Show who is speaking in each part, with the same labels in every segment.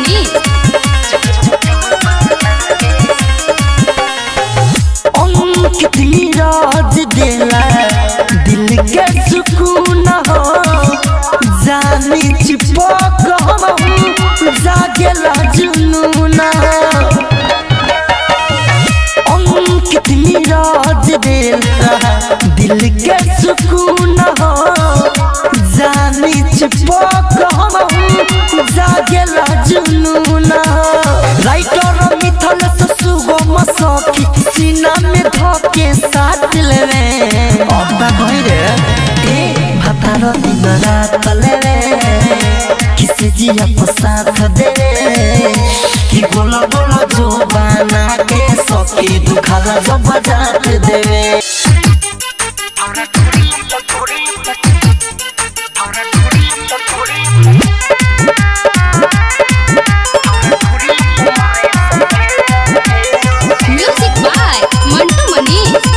Speaker 1: मनी
Speaker 2: अंकित नीरज देला दिल के सुकून हो जानी चिपक हम जागेला जुनून अंकित नीरज देला दिल के सुकून हो जानी चिपक हम जागेला जुनून राइटर मिथल से सुगम सखी सीना में धके साथ लेवे अब्बा गइरे ए भातार दिन रात लेवे किसे जिया को साथ देवे कि गोला गोला जो बना के सखी दुखाला जब जात देवे
Speaker 1: म्यूजिक बाय मंटू मनी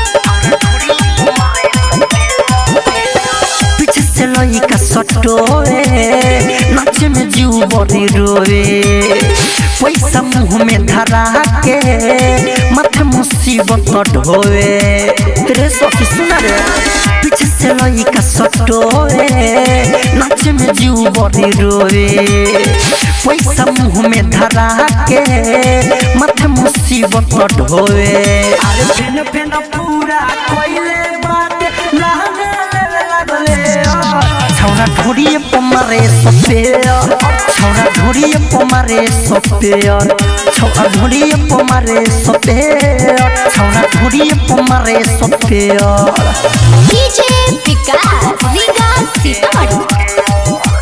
Speaker 2: पीछे से लइका सटोए नाचे में जीव बड़ी रोए पैसा मुंह में धरा के माथे मुसीबत ढोए रे सखी सुना रे पीछे से लइका सटोए नाचे में जीव बड़ी रोए पैसा मुंह में धरा के माथे मुसीबत ढोए अरे फेन फेन पूरा कोइले बाटे लागे लागले छौरा ढोरिए पमारे सपेयर छौरा ढोरिए पमारे सपेयर छौरा ढोरिए पमारे सपेयर छौरा ढोरिए पमारे सपेयर
Speaker 1: डीजे विकास रीगा सीतामढ़ी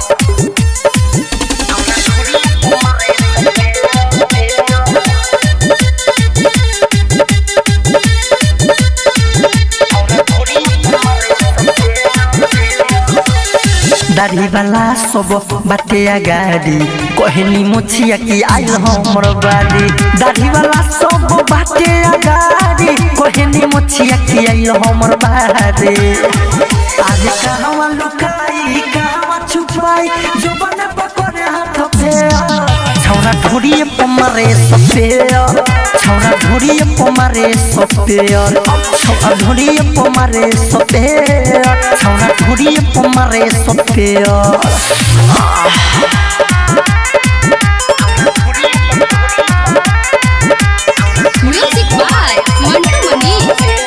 Speaker 2: दाढ़ी वाला सब बाटे गाड़ी कहनी मोछिया की आइल हमर बाड़ी दाढ़ी वाला सब बाटे गाड़ी कहनी मोछिया की आइल हमर बाड़ी आज कहवा लुकाई कहवा छुपाई जो बने पकड़े हाथ पे छौरा ढोरिए पमारे सपेयर छौरा ढोरिए पमारे सपेयर छौरा ढोरिए पमारे सपेयर छौरा ढोरिए पमारे सपेयर
Speaker 1: म्यूजिक बाय मंटू मनी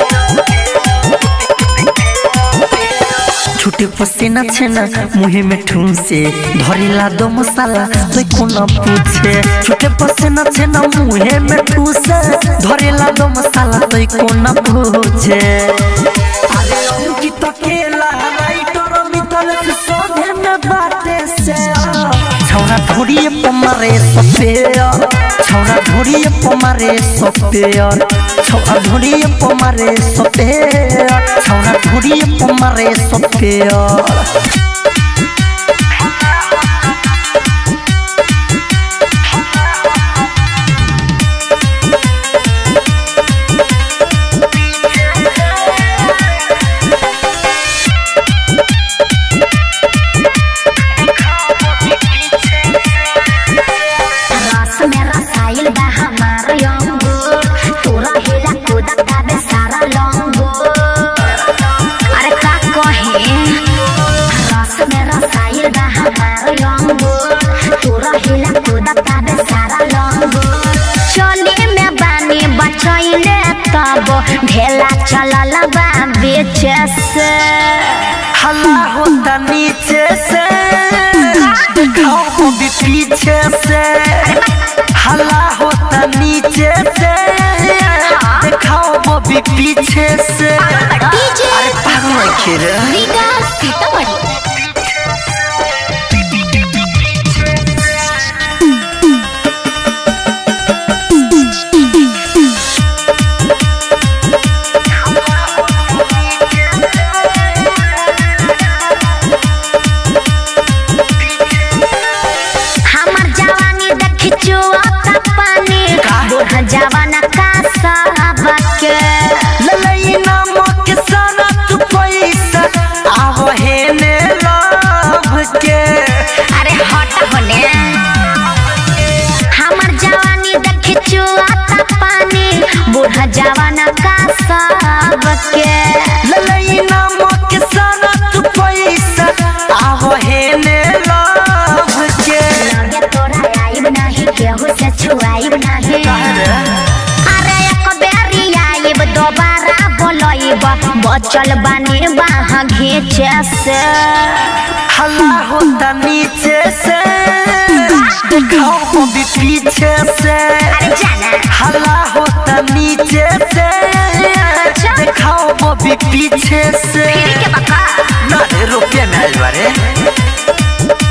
Speaker 2: छुटे पसीना छेना मुहे में ठूसे धरेला दो मसाला तो कोना पूछे छुटे पसीना छेना मुहे में ठूसे धरेला दो मसाला तो कोना पूछे अरे अंकित केला राइटर मितल से सोधे में बाटे से छौरा ढोरिए पमारे सपेयर छौरा ढोरिए पमारे सपेयर छौरा ढोरिए पमारे सपेयर छौरा ढोरिए पमारे सपेयर
Speaker 3: रस में रसायल बा हमार यंगो तोरा हेला कूदा काबे सारा लंगो अरे का कहे रस में रसायल बा हमार यंगो तोरा हेला कूदा काबे सारा लंगो चले में बानी बचैले तब ढेला चलल बा बेचे से
Speaker 2: हल्ला होता नीचे से दिखाओ को भी पीछे से हल्ला होता नीचे से दिखाओ वो भी पीछे से
Speaker 1: डीजे
Speaker 2: अरे पागल खेल
Speaker 1: रीगा सीतामढ़ी
Speaker 3: हमर जवानी देखी चुआता पानी बूढ़ जवाना का सबके
Speaker 2: ललई नामक सारा तू पैसा आव हेने
Speaker 3: सब के
Speaker 2: ललई नामक सारा तू पैसा आहो हे ने लव के
Speaker 3: लगे तोरा आइब नाही केहू से छुआइब नाही अरे एक बेरी आइब दोबारा बोलइब बचल बानी बाह घीचे से
Speaker 2: हल्ला होता नीचे से दिखाओ वो भी पीछे से
Speaker 3: अरे जाना
Speaker 2: हल्ला होता नीचे से दिखाओ वो भी पीछे से
Speaker 3: फिर के बका
Speaker 2: ना रे रुपये में आइल बारे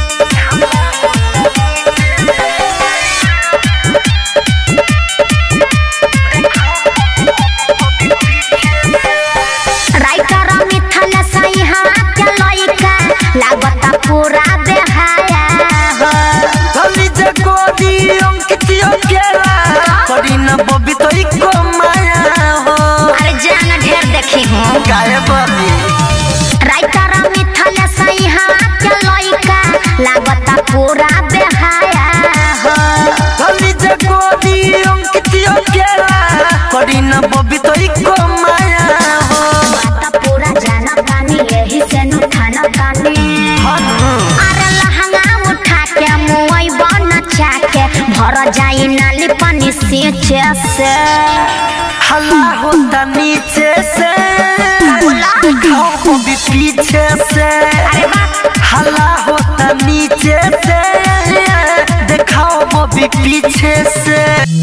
Speaker 3: राइटर मिथल सही हाँ के लइका लागता पूरा बेहाया हो
Speaker 2: गली जे गोदी अंकितियो केला करी न बबी तो इको माया हो
Speaker 3: अरे जान ढेर देखी हूँ
Speaker 2: गाय बबी
Speaker 3: राइटर मिथल सही हाँ के लइका लागता पूरा बेहाया हो
Speaker 2: गली जे गोदी अंकितियो केला करी न बबी तो इको माया हो
Speaker 3: बात पूरा जाना तानी यही से नु खाना तानी अरे लहंगा उठा के मुई बन चाके भर जाई नाली पानी सींचे से
Speaker 2: हल्ला होता नीचे से दिखाओ वो भी पीछे से
Speaker 3: अरे वाह
Speaker 2: हल्ला होता नीचे से दिखाओ वो भी पीछे से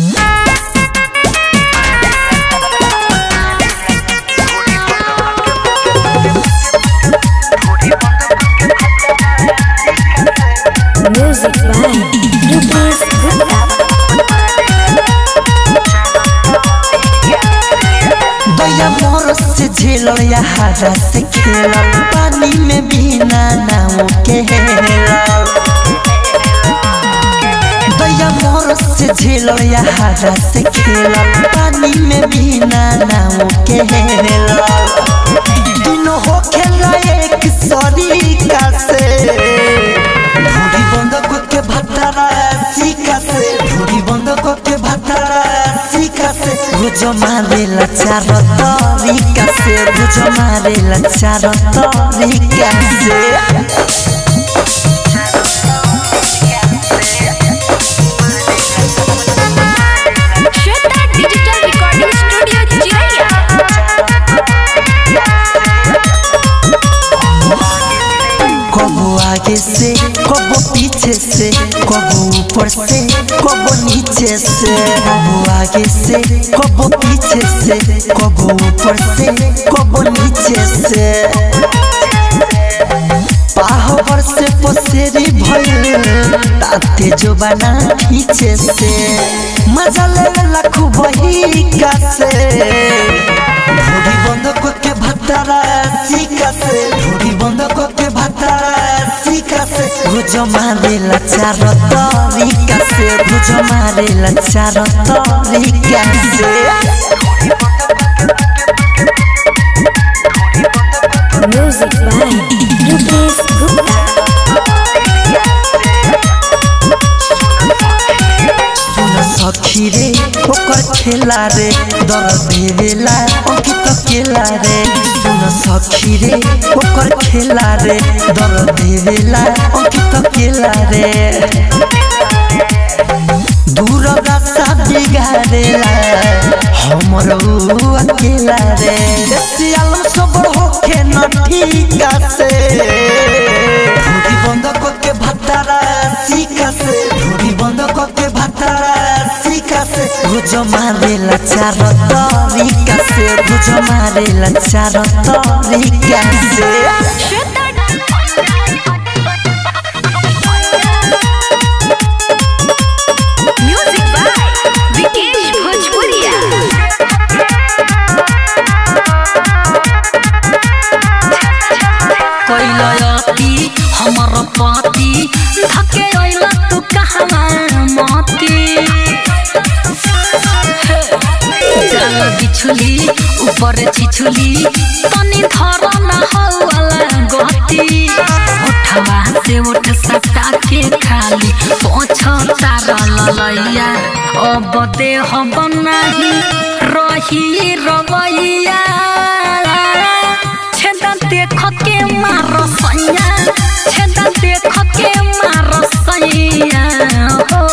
Speaker 1: Music by Rupesh Gupta.
Speaker 2: दया मोर से झेलल या हरा से खेलल पानी में बिना नाव के हेलल दया मोर से झेलल या हरा से खेलल पानी में बिना नाव के हेलल दिनो हो खेला एक सरीका से ढूढ़ी बंद को के भटरा सीका से ढूढ़ी बंद को के भटरा सीका से गुजो मारेला चार तरीका से गुजो मारेला चार तरीका से
Speaker 1: Shweta Digital Recording Studio Chiraiya.
Speaker 2: कबो आगे से कबो पीछे से कबो ऊपर से कबो नीचे से कबो आगे से कबो पीछे से कबो ऊपर से कबो नीचे से पाहवर से पसेरी भइल ताते जो बना खींचे से मजा ले लाखू बही का से ढूढ़ी बंद को के भतरा सीका से ढूढ़ी बंद को के भतरा सीका से गुजो मारेला चार तरीका से गुजो मारेला चार तरीका से
Speaker 1: Music by Rupesh Gupta.
Speaker 2: सुन सखी रे ओकर खेला रे दर देवेला अंकित केला रे सुन सखी रे ओकर खेला रे दर देवेला अंकित केला रे दूर रास्ता बिगाड़ेला हमर ऊ अकेला रे सियाल सबर होखे न ठीका से ढूढ़ी बंद के भतारा सीका से ढूढ़ी बंद के भतारा सीका से गुजो मारेला चार तरीका से गुजो मारेला चार तरीका से
Speaker 1: Music by Vikesh Bhojpuria.
Speaker 4: कैलती हमर पाती धके अइला तू कहवा माती चल बिछुली ऊपर छिछुली तनी धर न हौला गति बाटी उठवा से उठ सटा के खाली पोछता ललैया अब देह बनाही रही रवैया छेदा देख के मार सैया छेदा देख के मार सैया हो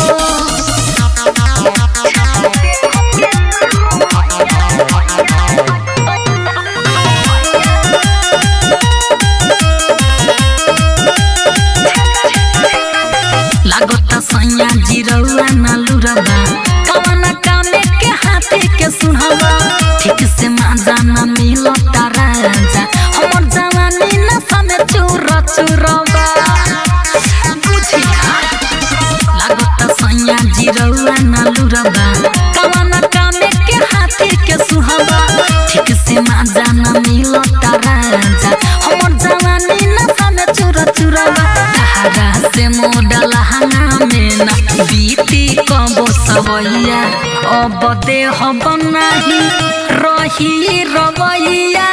Speaker 4: लागता सैया जिरौआ न लुरबा कवना कामे के हाथे के सुनहबा ठीक से माजा न मिलता राजा हमर जवानी न समे चूर चूरबा बुझिया लागता सैया जिरौआ न लुरबा कवना कामे के हाथे के सुनहबा ठीक से माजा न मिलता राजा हमर जवानी न समे चूर चूरबा तहरा से मोडल हंगा में ना बीती कबो सवैया अब देह बनाही रही रवैया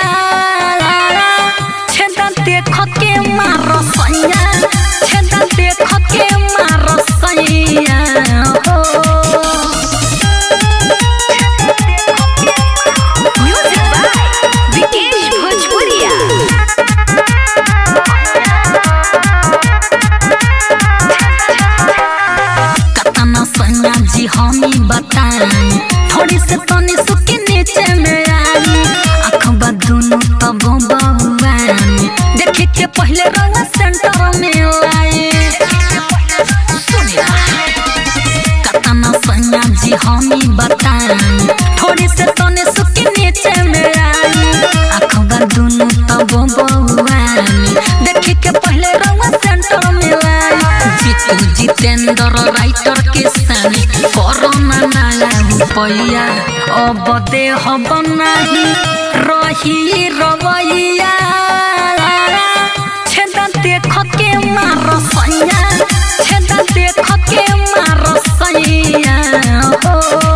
Speaker 4: छेदा देख के मार सैया छेदा देख के मार सैया हो
Speaker 1: म्यूजिक बाय विकेश भोजपुरिया
Speaker 4: कतना सैया जी हमी बताई थोड़ी से तनी सुके नीचे में आई अखबा दुनु तब बउआनी देखे के पहले रंग सेंटर में लाई सुनिया कतना सैया जी हमी बताई थोड़ी से तनी सुके नीचे में आई अखबा दुनु तब बउआनी देखे के पहले रंग सेंटर में लाई जीतू जितेंद्र राइटर के सानी कोरोना नाला रुपैया अब देह बनाही रही रवैया छेदा देख के मार सैया छेदा देख के मार सैया हो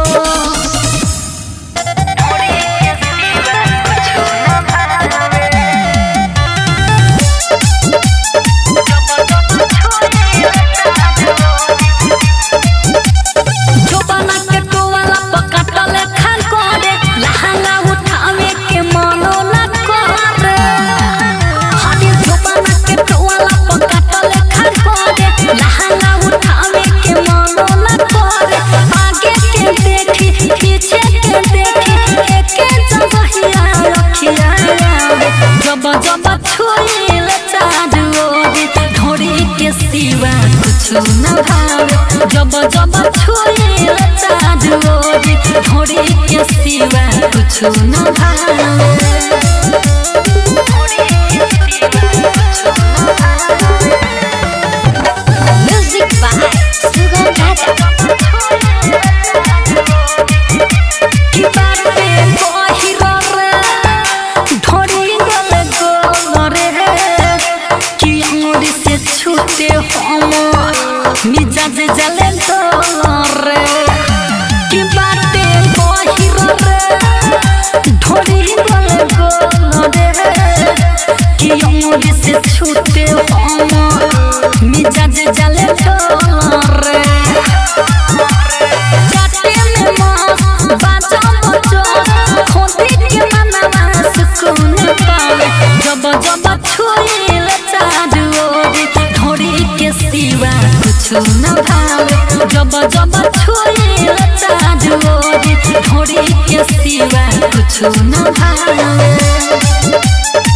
Speaker 4: जोबाना के टोवाला पकाटले खान करे लहंगा उठावे के मनो न करे हनी जोबाना के टोवाला पकाटले खान करे लहंगा उठावे के मनो न करे आगे के देखी पीछे के देखी एके जगहिया रखिया जब जब छुई ले चारू ओरी ढोरी के सिवा कुछ न भावे जब जब छुई ले चारू ओरी ढोरी के सिवा कुछ न भावे
Speaker 3: म्यूजिक बाय सुगम राजा
Speaker 4: की बात पे कहिरो रे ढोरी गले गोरे कि अंगुरी से छूटे हम मिजाज जले रे की बात पे कहिरो रे ढोरी गले गोरे कि अंगुरी से छूटे हम मिजाज जले रे जाते में मस्त बाजा बजो खोदी के मनवा सुकून पावे जब जब छुईले चारू ओरी ढोरी के सिवा कुछ न भावे जब जब छुईले चारू ओरी ढोरी के सिवा कुछ न भावे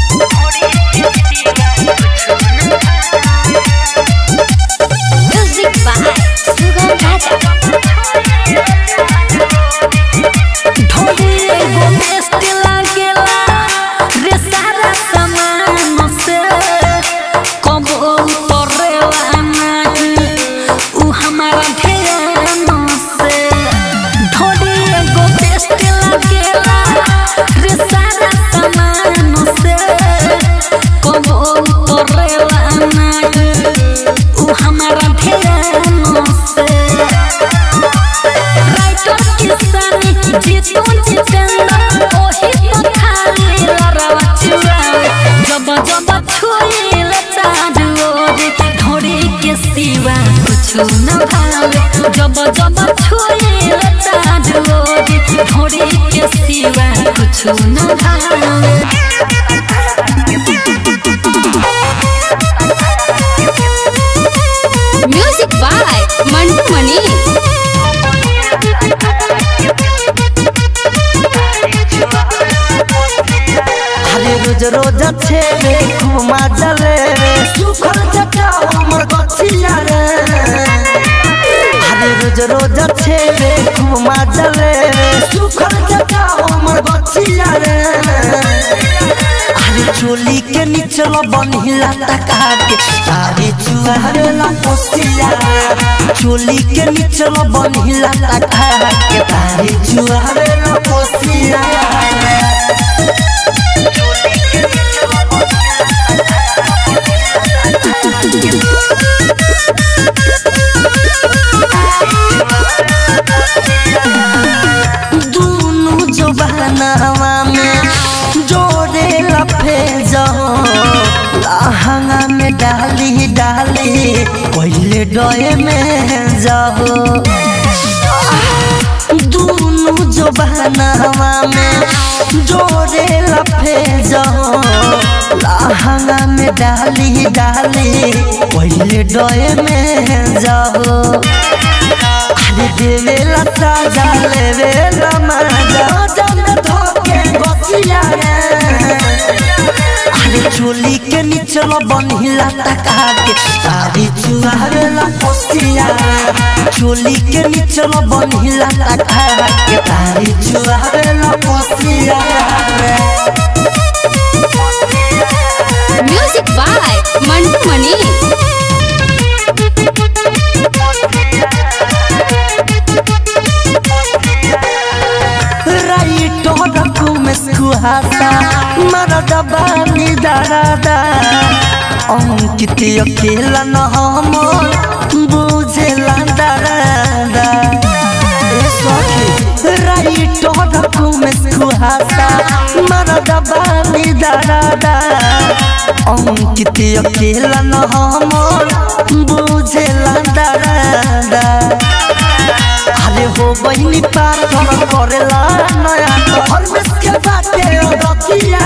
Speaker 3: म्यूजिक बाय सुगम राजा
Speaker 4: ढोली एगो बेस्ट लागेला रे सारा सामान से कबो उतरेला नहीं उ हमारा ध्यान से ढोली एगो बेस्ट लागेला रे सारा सामान से कबो उतरेला नहीं उ हमारा ध्यान से राइटर किसानी जीतू जितेंद्र ओही तो खाली लड़वा चुरावे जब जब छुई भावे जब जब छुए चारोरी ढोरी के सिवा कुछ न भावे
Speaker 1: म्यूजिक बाय मंटू मनी
Speaker 2: अरे रोज रोज छे रे खूब मजा ले रे सुखल जटा हमर गछिया रे अरे रोज रोज छे रे खूब मजा ले रे सुखल जटा हमर गछिया रे अरे चोली के निचल बनहिला तका के तारे चुहारे ला पोसिया चोली के निचल बनहिला तका के तारे चुहारे ला पोसिया दोनों जबानावा में जोड़े लफे जाओ लहंगा में डाली डाली पहले डोए में जाओ दोनों जबानावा में जोड़े लफे जाओ लहंगा में डाली डाली पहले डोए में जाओ अरे देवेला साजा लेवेला मजा जब धोके बसिया रे अरे चोली के निचल बनहिला तका के तारी चुहावेला पोसिया चोली के निचल बनहिला तका के तारी चुहावेला पोसिया
Speaker 1: म्यूजिक बाय मंटू मनी
Speaker 2: राइट रकुमेश कुहासा मरद बानी दादा अंकित अकेला न हम बुझेला दादा ए सखी राइट रकुमेश कुहासा मरद बानी दादा अंकित अकेला न हम बुझेला दादा अरे हो बहिनी पार घर करेला नया घर में के बाटे रखिया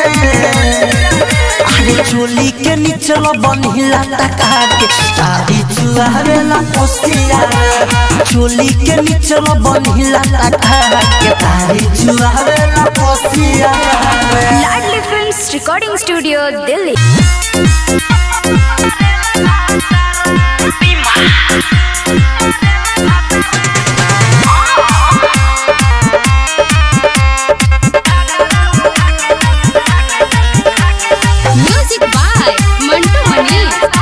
Speaker 2: अरे चोली के निचल बनहिला तका के तारी चुहावेला पोसिया चोली के निचल बनहिला तका के तारी चुहावेला पोसिया
Speaker 1: Ladli films recording studio Delhi music by Mantu Mani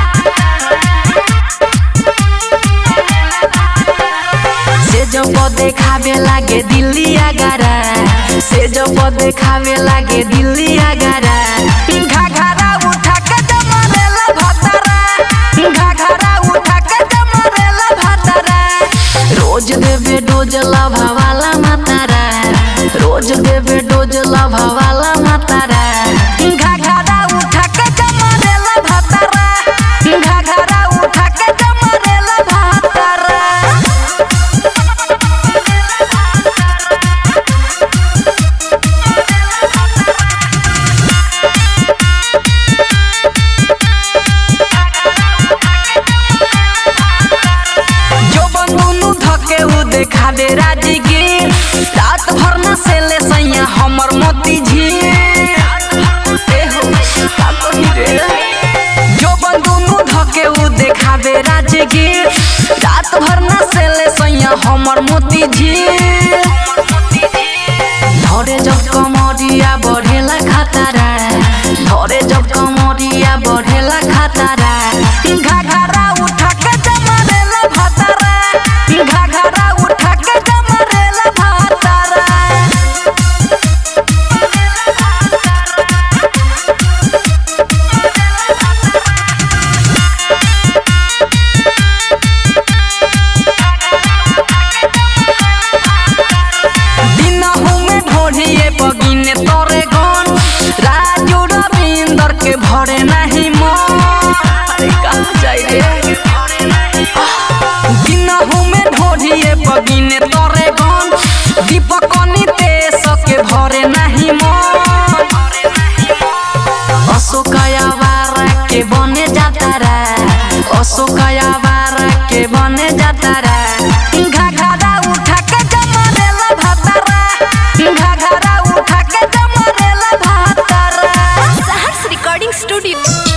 Speaker 4: से जब देखावे लागे दिल्ली आगारा से जब देखावे लागे दिल्ली आगारा घाघरा उठा के जमरेला भतरा घाघरा उठा के जमरेला भतरा रोज देवे डोज लभावाला मातारा रोज देवे डोज लभावाला मातारा घाघरा उठा के जमरेला भतरा घाघरा उठा के जमरेला भतरा जो बंगुनु धके उ देखा दे राजगीर रात भर न से ले सैया हमर मोती झील ए हो, का कही रे? जो बंगुनु धके उ देखा दे राजगीर रात भर न से ले सैया हमर मोती झील धरे जब कमरिया बढ़ेला खतरा धरे जब कमरिया बढ़ेला खतरा घाघरा उठा के जमरेला भतरा घाघरा उठा के जमरेला भतरा दिनहु में ढोढ़िए बगिने तोरे गन राजू रविंदर के भरे नहीं मन अरे कहाँ जाई रे दिन
Speaker 2: गिने तोरे गन दीपक नितेश के भरे नाही मन अशोकया वारा के बने जातारा अशोकया वारा के बने जातारा घाघरा उठा के जमरेला भातारा घाघरा उठा के जमरेला भातारा
Speaker 1: Saharsa recording studio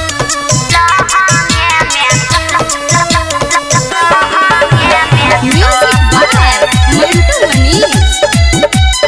Speaker 1: music by Mantu Manish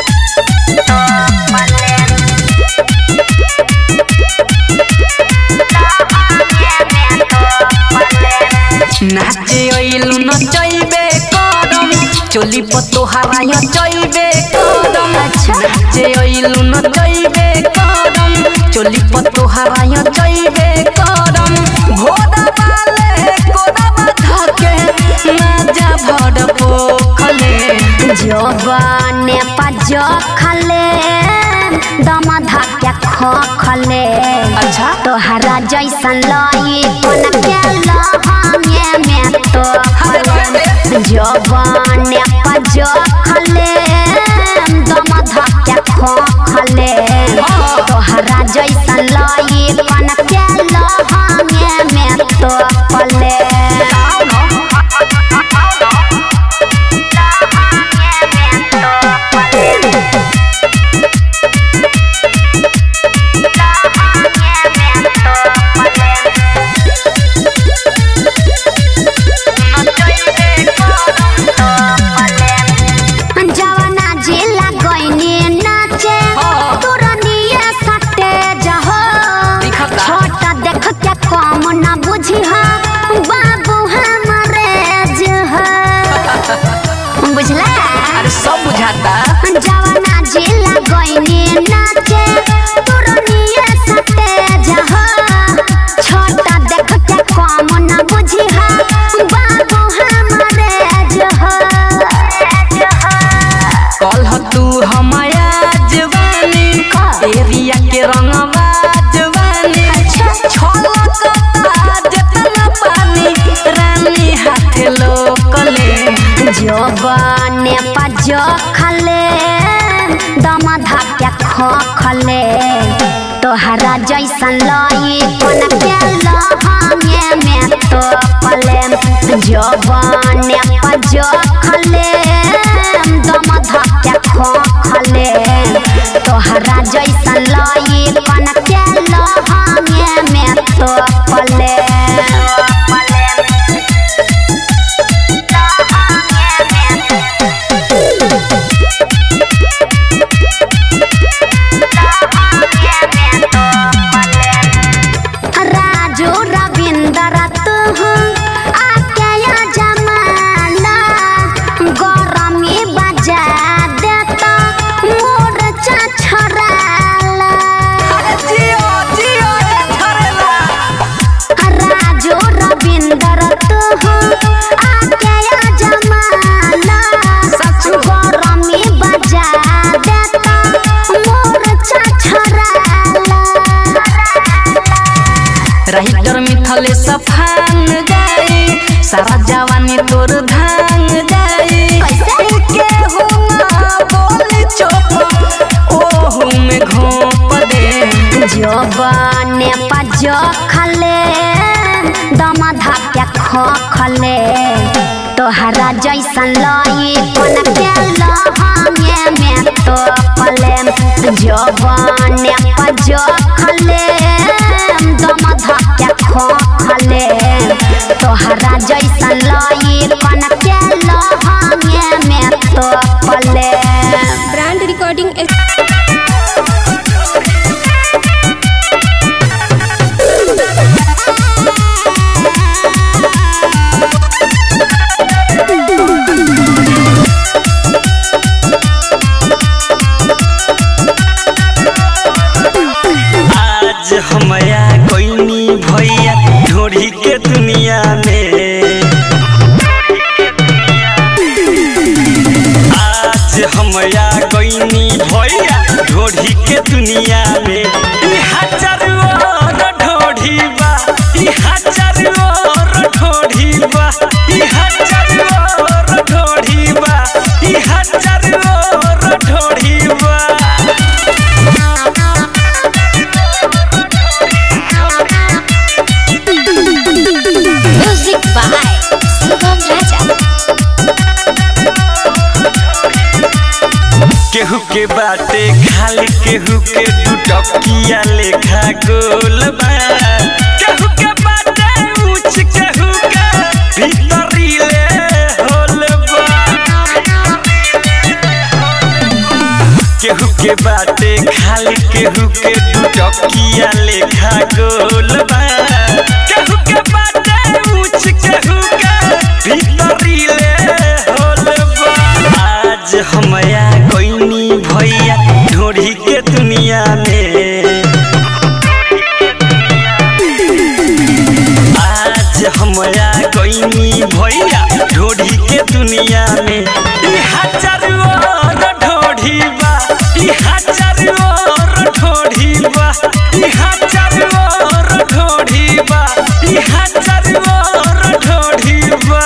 Speaker 2: नाचे अइलु नचैबे करम चोली पतो हराय चैबे करम नाचे अइलु नचैबे करम चोली पतो हराय चैबे करम घोड़ा वाले कोड़ा बाधा के नाजा भड़ पोखले
Speaker 3: जवाने पज खले दम धक्के ख खले
Speaker 2: अच्छा
Speaker 3: तोहरा जैसन लाई कोन के लहंगे में तो खले जवाने पज खले दम धक्के ख खले तोहरा जैसन लाई कोन के लहंगे में तो खले जवाना जिला गईनी नाचे तुरनिए सटे जहो
Speaker 2: दिखता।
Speaker 3: छोटा देख के कम न बुझी हा बाबू हमरे जह बुझला
Speaker 2: अरे सब बुझाता
Speaker 3: जवाना जिला गईनी नाचे तुरनिए सटे जहो छोटा देख के कम न बुझी हा बाबू हमरे जह
Speaker 2: कल तू हमाया जवानी एरिया के रंगवा जवानी छलकता जेतना पानी रानी हाथ लोकले
Speaker 3: जवाने पज खले दम धक्के ख खले तोहरा जैसन लाई कोन के लहंगे में तो पले जवाने पज खले दम धक्के ख खले तोहरा जैसन लाई कोन के लहंगे में तो पले राजू रविंदर तू आके या जमाना गरमी बजा देता मोर छछराला
Speaker 2: जियो जियो रे धरेला
Speaker 3: राजू रविंदर तू आके या जमाना गरमी बजा देता मोर छछराला
Speaker 2: राइटर मिथले सफान जाई सारा जवानी तोर धान जाई के हुना बोल चोप ओहू में घोप दे
Speaker 3: जवाने पज खले दम धक्के ख खले तोहरा जैसन लाई कोन के लहंगे में तो पले जवाने पज खले दम धक्के ख खले तोहरा जैसन लाई कोन के लहंगे में तो पले
Speaker 1: ब्रांड रिकॉर्डिंग
Speaker 5: आज हमया कोइनी भैया ढोढ़ी के दुनिया में आज हमया कोइनी भैया ढोढ़ी के दुनिया में ई हजार और ढोढ़ी बा ई हजार और ढोढ़ी बा ई हजार और ढोढ़ी केहू के बाटे खाली केहू के टुटकिया लेखा गोल बा केहू के बाटे ऊंच केहू के भीतरी ले होल बा केहू के बाटे खाली केहू के टुटकिया लेखा गोल बा केहू के बाटे ऊंच केहू के भीतरी ले होल बा आज हमया कोइनी भैया ढोढ़ी के दुनिया में आज हमया कोइनी भैया ढोढ़ी के दुनिया में ई हजार और ढोढ़ी बा ई हजार और ढोढ़ी बा ई हजार और ढोढ़ी बा ई हजार और ढोढ़ी बा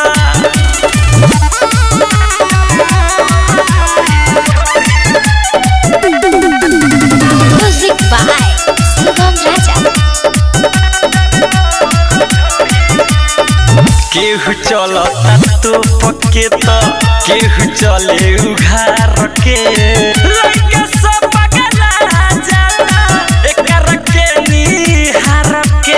Speaker 3: म्यूजिक बाय सुगम राजा
Speaker 5: केहू चलता तो पक्के तो केहू चले उघार के लइका सब पगला जाला एकर के निहार के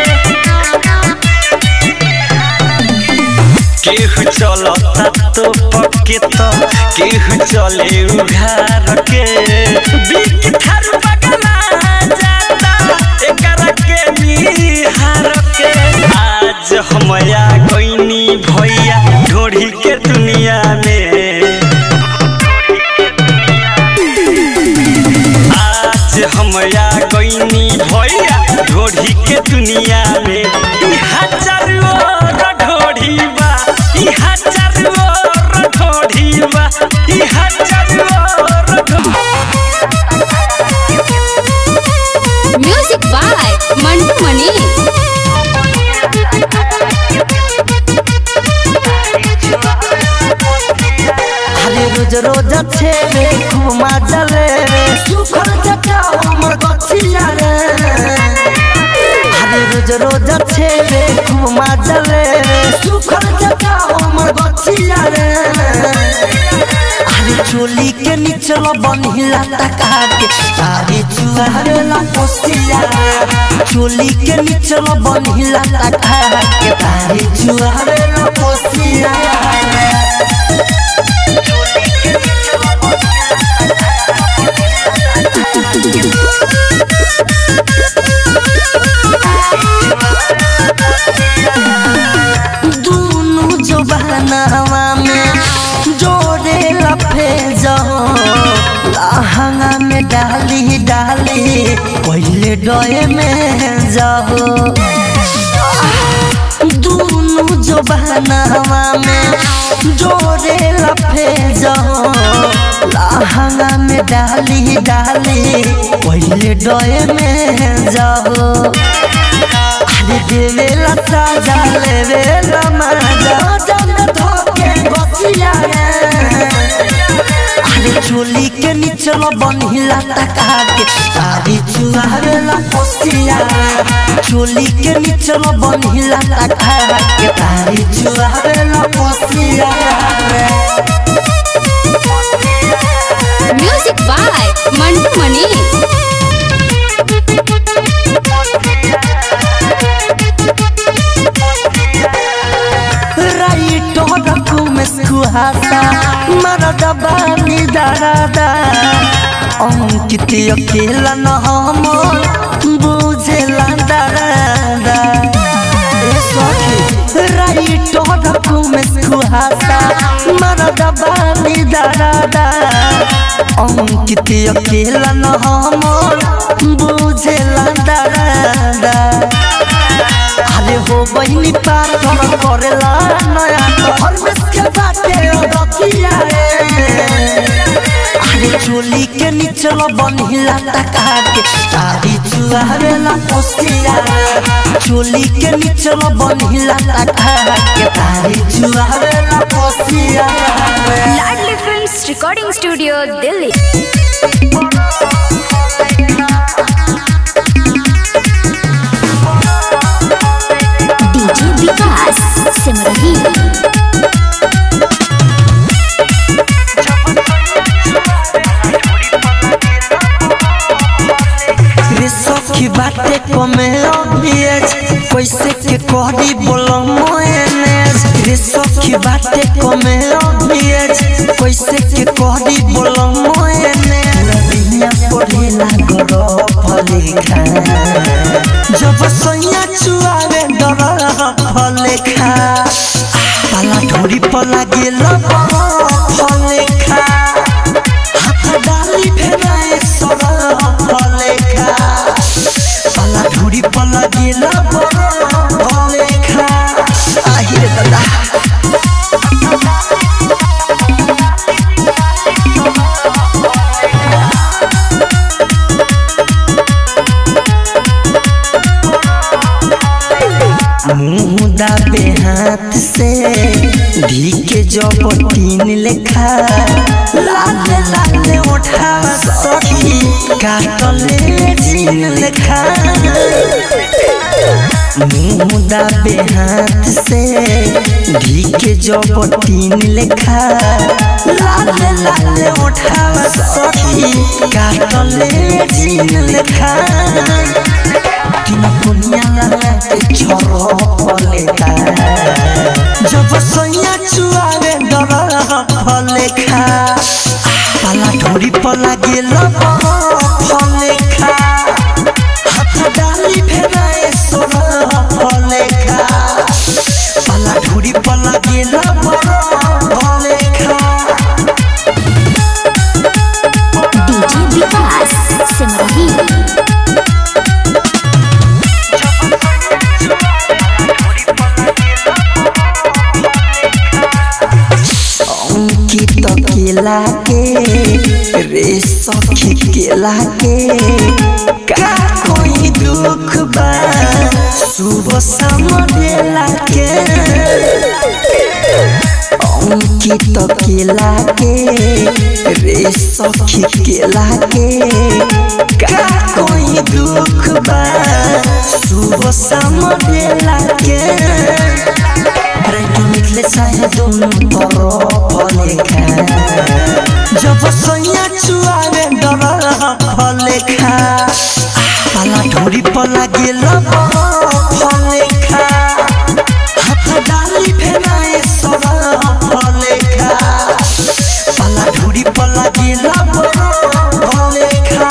Speaker 5: केहू चलता तो पक्के तो केहू चले उघार के बिक थार पगला जाता एकर के निहार के आज हमया कोइनी भैया ढोढ़ी के दुनिया में आज हमया कोइनी भैया ढोढ़ी के दुनिया में ई हजार और ढोढ़ी बा ई हजार और ढोढ़ी बा ई हजार और ढोढ़ी
Speaker 3: म्यूजिक बाय मंटू मनी
Speaker 2: अरे रोज रोज अच्छे रे खूब मजा ले रे सुखल जटा हमर गछिया रे अरे रोज रोज अच्छे रे खूब मजा ले रे सुखल जटा हमर गछिया रे अरे चोली के निचल बनिला टका के तारी चुहारे ला पोसिया चोली के निचल बनिला टका के तारी चुहारे ला पोसिया दूनु जबानावा में जोड़े लफे जाओ लहंगा में डाली डाली पहले डोए में जाओ दूनु जबानावा में जोड़े लफे जाओ लहंगा में डाली डाली पहले डोए में जाओ अरे देवेला साजा लेवेला मजा जन धोके बसिया रे अरे चोली के निचल बनिला टका के तारी चुहावेला पोसिया चोली के निचल बनिला टका के तारी चुहावेला पोसिया
Speaker 3: म्यूजिक बाय मंटू मनी
Speaker 2: राइट रखू में सुहासा मरदा बानी दरादा अंकित अकेला न हम बुझेला दरादा ए सखी राइट रखू में सुहासा मरदा बानी दरादा अंकित अकेला न हम बुझेला दरादा अरे हो बहिनी पार घर करेला नया घर में के बाटे रखिया रे अरे चोली के निचल बनिला टका के तारी चुहावेला पोसिया चोली के निचल बनिला टका के तारी चुहावेला पोसिया
Speaker 1: Ladli films recording studio Delhi
Speaker 3: DJ Vikas Simrahi
Speaker 2: कमे अभियज कैसे के कहरी बोलो मोएनेज रे सखी बाटे कमे अभियज कैसे के कहरी बोलो मोएनेज दुनिया पढ़ेला गरो फले खा जब सैया चुआवे डर फले खा पाला ढोरी पला गेल फले खा हाथ डाली फेराए सर फले खा पाला ढोरी पला गेल फले खा आहिरे दादा मुँह दाबे हाथ से धी के जब तीन लेखा लाल लाल उठा सखी काटले जीन लेखा मुँह दाबे हाथ से धी के जब तीन लेखा लाल लाल उठा सखी काटले जीन लेखा तीन दुनिया के छोरो फलेखा जब सैया चुआवे डर फलेखा पाला ढोरी पला गेल फलेखा हाथ डाली फेराए सोर फलेखा पाला ढोरी पला गेल फलेखा
Speaker 3: डीजे विकास सिमरही
Speaker 2: अंकित केला के रे सखी केला के का कोई दुख बा सुबह शाम बेला के अंकित केला के रे सखी केला के का कोई दुख बा सुबह शाम बेला के राइटो निकले चाहे दोनों तरफ लेखा जब सैया चुआवे डर फलेखा पाला ढोरी पला गेल फलेखा हाथ डाली फेराए सर फलेखा पाला ढोरी पला गेल फलेखा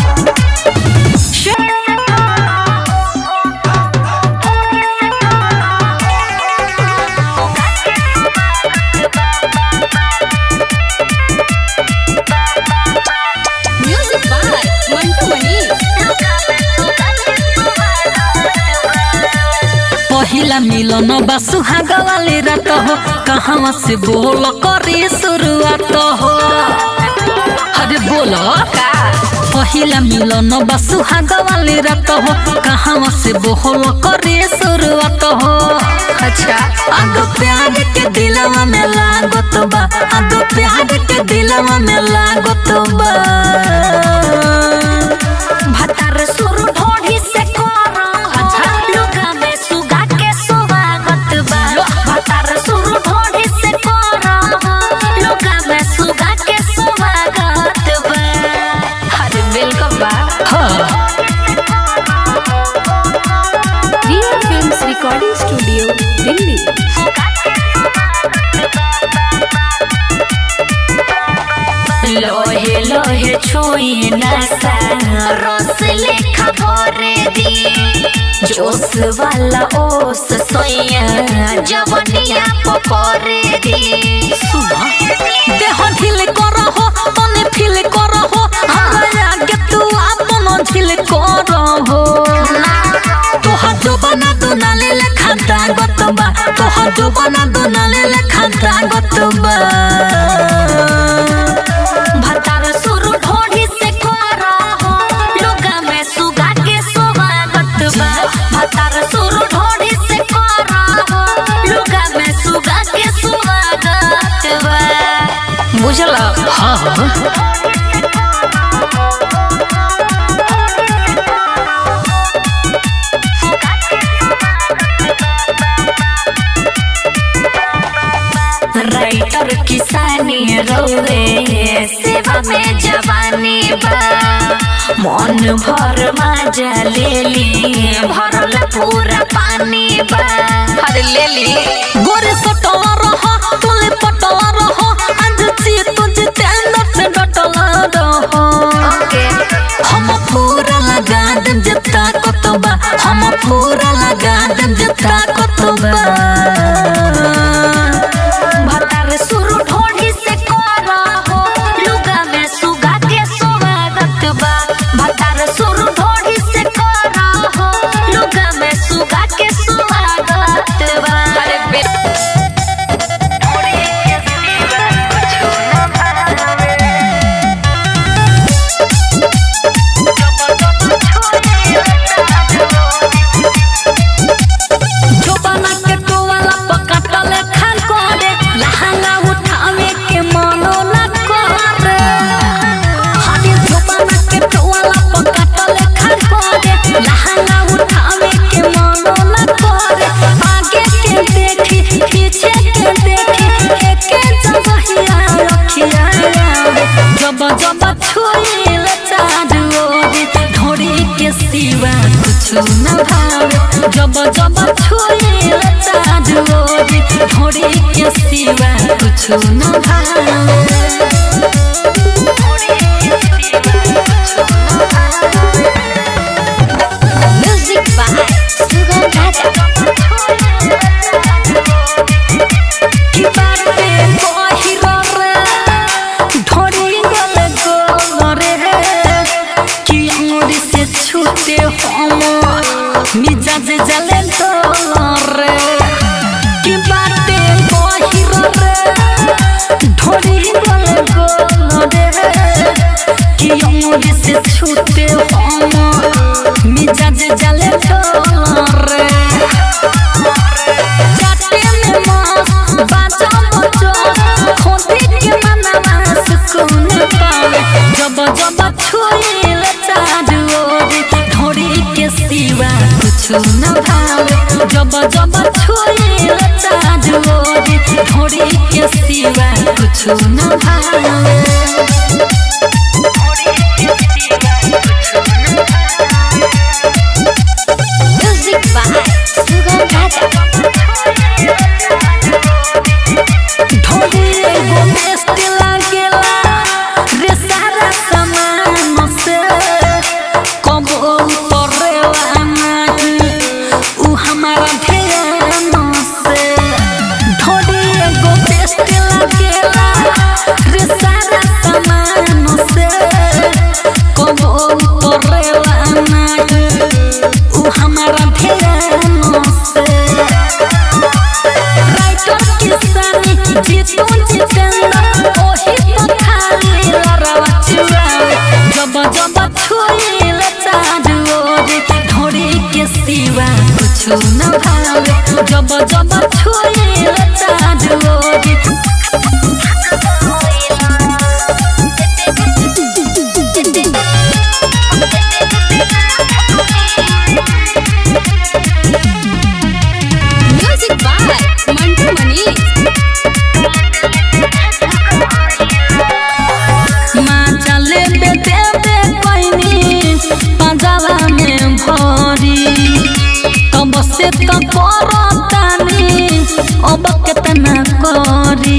Speaker 4: म्यूजिक बाय मंटू मनी पहिला मिलन बा सुहाग वाले रात हो कहाँ से बोल करे शुरुआत हो अरे बोलो पहिला मिलन बा सुहाग वाले रात हो कहाँ से बोल करे शुरुआत हो अच्छा आगो प्यार के दिलवा में लागत बा आगो प्यार के दिलवा में लागत बा
Speaker 3: भतर सुर ढोढ़ी से कोरा अच्छा लुगा में सुगा के स्वागत बा भतर सुर ढोढ़ी से कोरा लुगा में सुगा के स्वागत बा अरे वेलकम बा
Speaker 1: Riya films recording studio Delhi
Speaker 3: लोहे लोहे छुई नसा रस लेखा भरे दी जोश वाला ओस सोया जवनिया पकड़े दी
Speaker 4: सुना देह ढिल करहो तने फील करहो हमरा आगे तू आपन ढिल करहो तोहर जोबना दुनाले लेखा दागत बा तोहर जोबना दुनाले लेखा दागत बा
Speaker 3: भतार सुर ढोढ़ी से कोरा हो लोगा में सुगा के स्वागत बा भतार सुर ढोढ़ी से कोरा हो लोगा में सुगा के स्वागत बा
Speaker 4: बुझल हाँ हाँ राइटर किसानी रोवे सेवा में जवानी बा मन भर मजा ले ली भरल पूरा पानी बा हर ले ली गोरे सटवा रहो तुले पटवा रहो आज ची तुझे तेंदर से डटला रहो हम पूरा लगा देम जता कतबा हम पूरा लगा देम जता कतबा भतार सुरु ढोढ़ी से कोरा हो लुगा में सुगा के स्वागत बा भतार सुरु ढोढ़ी से कोरा हो लुगा में सुगा के स्वागत बा अरे बे जोबाना के टोवाला पकाटल खान करे लहंगा उठावे के मनो न करे हादी जोबाना के टोवाला पकाटल खान करे लहंगा उठावे के मनो न करे आगे के देखी पीछे के देखी एके जगहिया रखिया जब जब छुईल चारू ओरी ढोरी के सिवा कुछ न भावे जब जब छुईल चारू ओरी ढोरी के सिवा कुछ न भावे
Speaker 3: म्यूजिक बाय सुगम राजा
Speaker 4: की बाटे बहिरो रे ढोरी गले गोल रे कि अंगुरी से छूटे हम मिजाज जले डोल रे की बाटे बहिरो रे ढोरी गले गोल रे कि अंगुरी से छूटे हम मिजाज जले डोल रे जाते में मस्त बाजा बजो खोदी के मनवा सुकून पावे जब जब छुईल चारू ओरी ढोरी के सिवा कुछ न भावे जब जब छुईल चारू ओरी ढोरी के सिवा कुछ न भावे
Speaker 3: म्यूजिक बाय सुगम राजा
Speaker 4: ढोली एगो बेस्ट लागेला रे सारा सामान से कबो उतरेला नाही उ हमारा ध्यान से ढोली एगो बेस्ट लागेला रे सारा सामान से कबो उतरेला नाही उ हमारा ध्यान से राइटर किसानी जीतू जितेंद्र ओही तो खाली लड़वा चुरावे जब जब छुईल चारू ओरी ढोरी के सिवा कुछ न भावे जब जब छुईल चारू ओरी
Speaker 3: म्यूजिक बाय मंटू मनीष
Speaker 4: माँ चले बेटे बे पैनी पंजाबा में भरी तब से तो करतानी अब केतना करी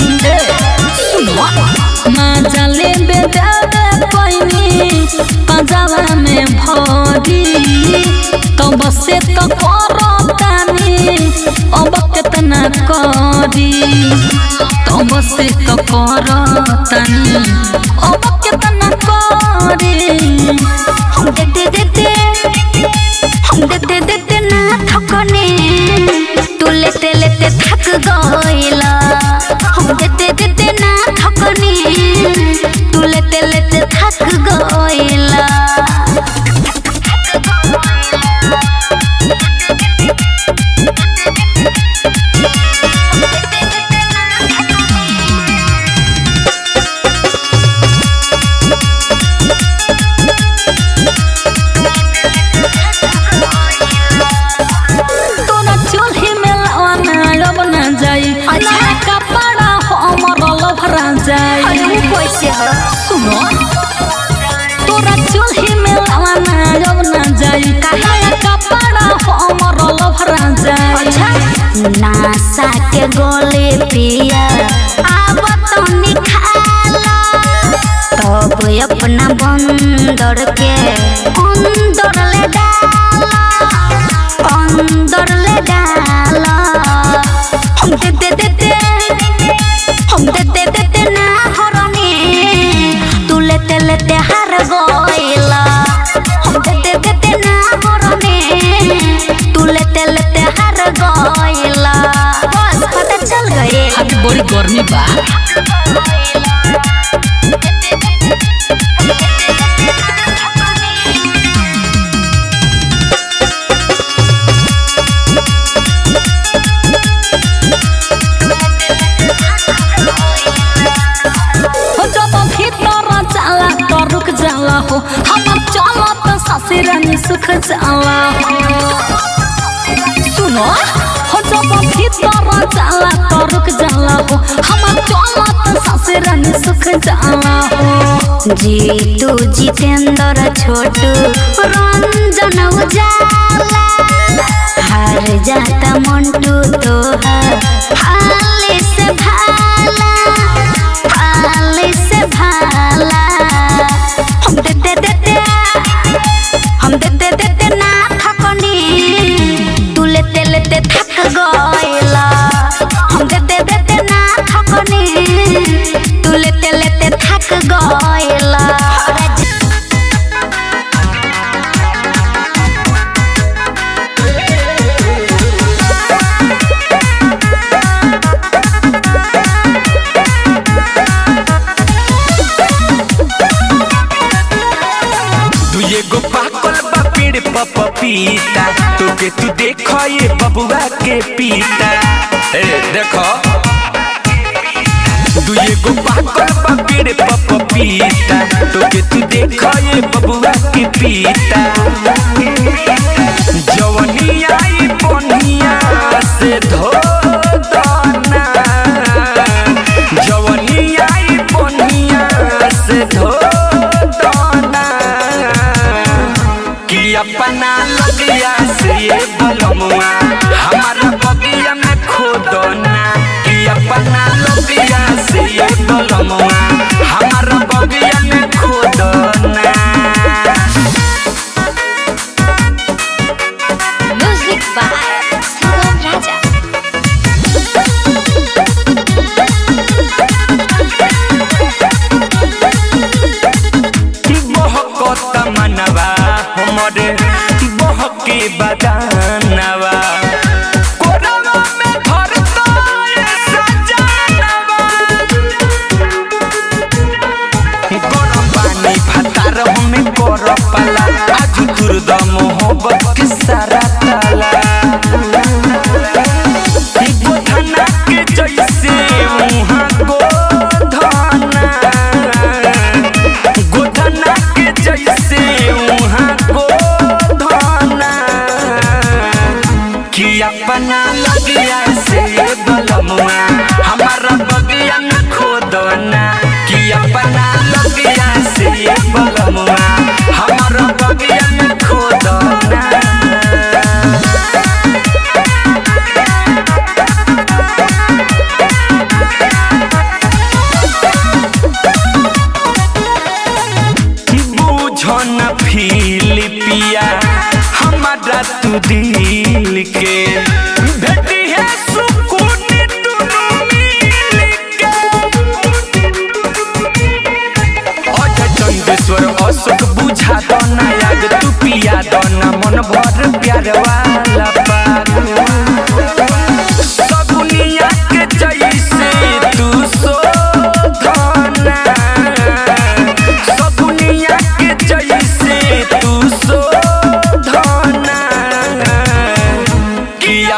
Speaker 4: माँ चले बेटे बे पैनी पंजाबा में भरी तब से तो करतानी अब केतना करी तब से तो करतानी अब केतना करी
Speaker 3: हम देते देते हम देते देते ना थकने तू लेते लेते थक गइला हम देते देते ना थकने तू लेते लेते थक गइला कैसे हो
Speaker 4: सुनो तोरा चूल्ही में लावा ना जब ना जाई काहे कपड़ा हमर लभरा जाई
Speaker 3: अच्छा नासा के गोले पिया आब तो निखाला तब अपना बंदर के अंदर ले डाला अंदर ले डाला हम दे दे दे दे हम दे दे दे दे ना हरने तू लेते लेते हार गइला हम दे दे दे दे ना हरने तू लेते लेते हार गइला बस पता चल गए
Speaker 4: अभी बड़ी गर्मी बा हो जब भीतर जाला तो रुक जाला हो हमर चलत ससुरानी सुख जाला हो सुनो हो जब भीतर जाला तो रुक जाला हो हमर चलत ससुरानी सुख जाला हो
Speaker 3: जीतू जितेंद्र छोटू रंजन उजाला हार जाता मंटू तो हाले से भाला हाले से भाला हम दे दे दे दे हम दे दे दे दे ना थकनी तू लेते लेते थक गइला हम दे दे दे दे ना थकनी तू लेते लेते थक गइला
Speaker 5: दुए गो पाकल बा पेड़ पर पपीता तोके तू देखो ये बबुआ के पीता ए देखो दुए गो पाकल बा पेड़ पर पपीता तोके तू देखो ये बबुआ के पीता जवनी आई बनिया से धो दना जवनी आई बनिया से धो दना कि अपना लगिया से ये बलमुआ हमारा बगिया में खोदना कि अपना लगिया से ये बलमुआ हमारा बगिया में खोदना
Speaker 3: म्यूजिक बाय सुगम राजा
Speaker 5: बहकत मनवा हमरे बहके बदानवा कोरवा में भरता ये सजानवा गरम पानी भातार हमें कर पाला आज दुर्द मोहब्बत के सारा ताला गोधना के जैसे मुहा गोधना गोधना के जैसे मुहा गोधना कि अपना लगिया से बलमुआ हमारा बगिया में खोदना कि अपना लगिया से बलमुआ हमारा बगिया में खोदना बुझन फिलिपिया हमारा तू दिल के भेटी है सुकून दुनू मिल के अजय चंदेश्वर अशोक बुझा दो ना याद तू पिया दो ना मन भर प्यार वाला पाग सगुनिया के जैसे तू शोधना सगुनिया के जैसे तू शोधना कि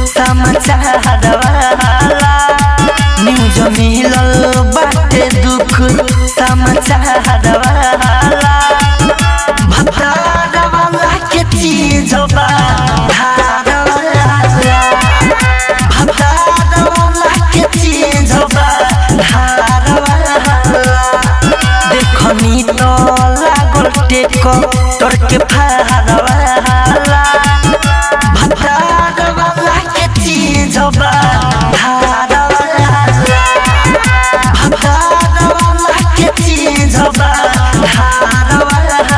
Speaker 2: समाचार वाला न्यूज मिलल बाटे दुख समाचार वाला भतार वाला के चीज बा धार वाला भतार वाला के चीज बा धार वाला देखनी तो लागल टेक तोर के फार वाला भतार वाला के चीज बा धार वाला भतार वाला के चीज बा धार वाला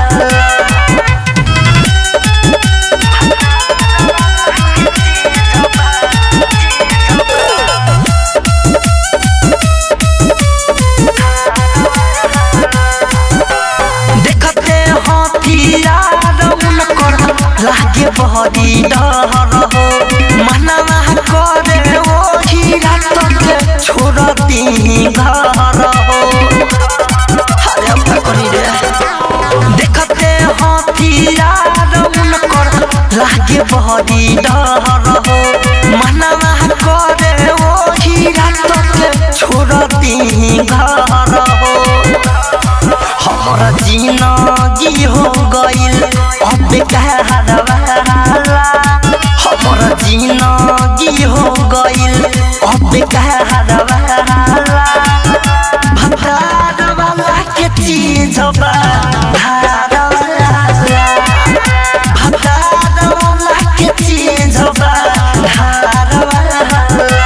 Speaker 2: देखते हथियार उनकर लागे बहरी डर हो मनवा करे ओ हीरा तक छोड़ती घर हो अरे अब का करी रे देखते हथियार उनकर लागे बहरी डर हो मनवा करे ओ हीरा तक छोड़ती घर हो हमारा जिंदगी हो गइल अब कहर वाला हमारा जिंदगी हो गइल अब कहर वाला भतार वाला के चीज बा धार वाला भतार वाला के चीज बा धार वाला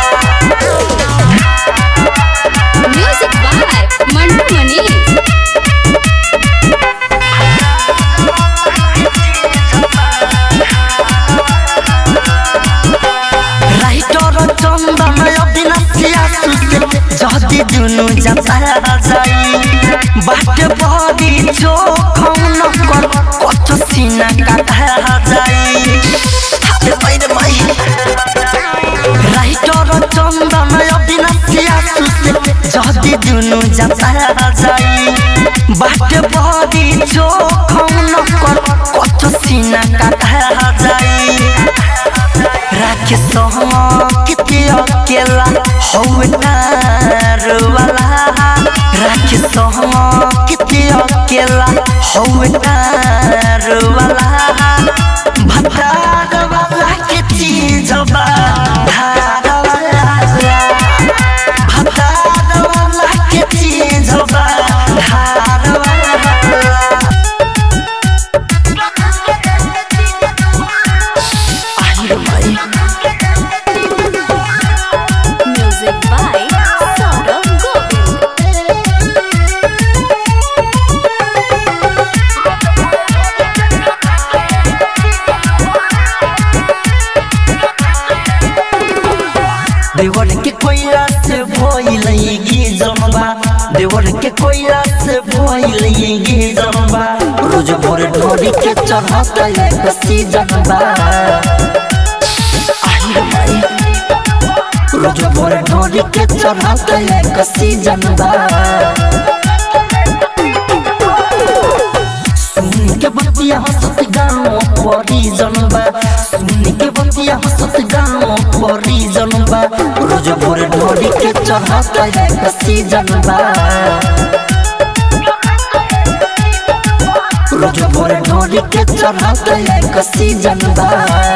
Speaker 1: music by Mantu Mani
Speaker 2: writer Chandan अविनाशिया सुसे जति दुनु जाता जाई बाटे बडी चोखौन कर कत सिना काटा जाई हाते बाहिर माई राइटर चन्दन अविनाशिया सुसे जति दुनु जाता जाई बाटे बडी चोखौन कर कत सिना काटा जाई राखे किते अकेला हौ नार वाला राखे किते अकेला हौ नार वाला भतार वाला के चीज बा धार वाला भतार वाला के चीज बा धार वाला आई रे माई
Speaker 1: म्यूजिक बाय सौरभ गोविल
Speaker 2: देवर के कोयला से भइलगी जनबा देवर के कोयला से भइलगी जनबा रोज भोर ढोरी के चढ़त एक सीजनबा आई रे माई रोज भोर ढोरी के चढ़त एक सीजनबा सुन के बतिया हंसत गाँव परी जनबा सुन के बतिया हंसत गाँव परी जनबा रोज भोर ढोरी के चढ़त एक सीजनबा रोज भोर ढोरी के चढ़त एक सीजनबा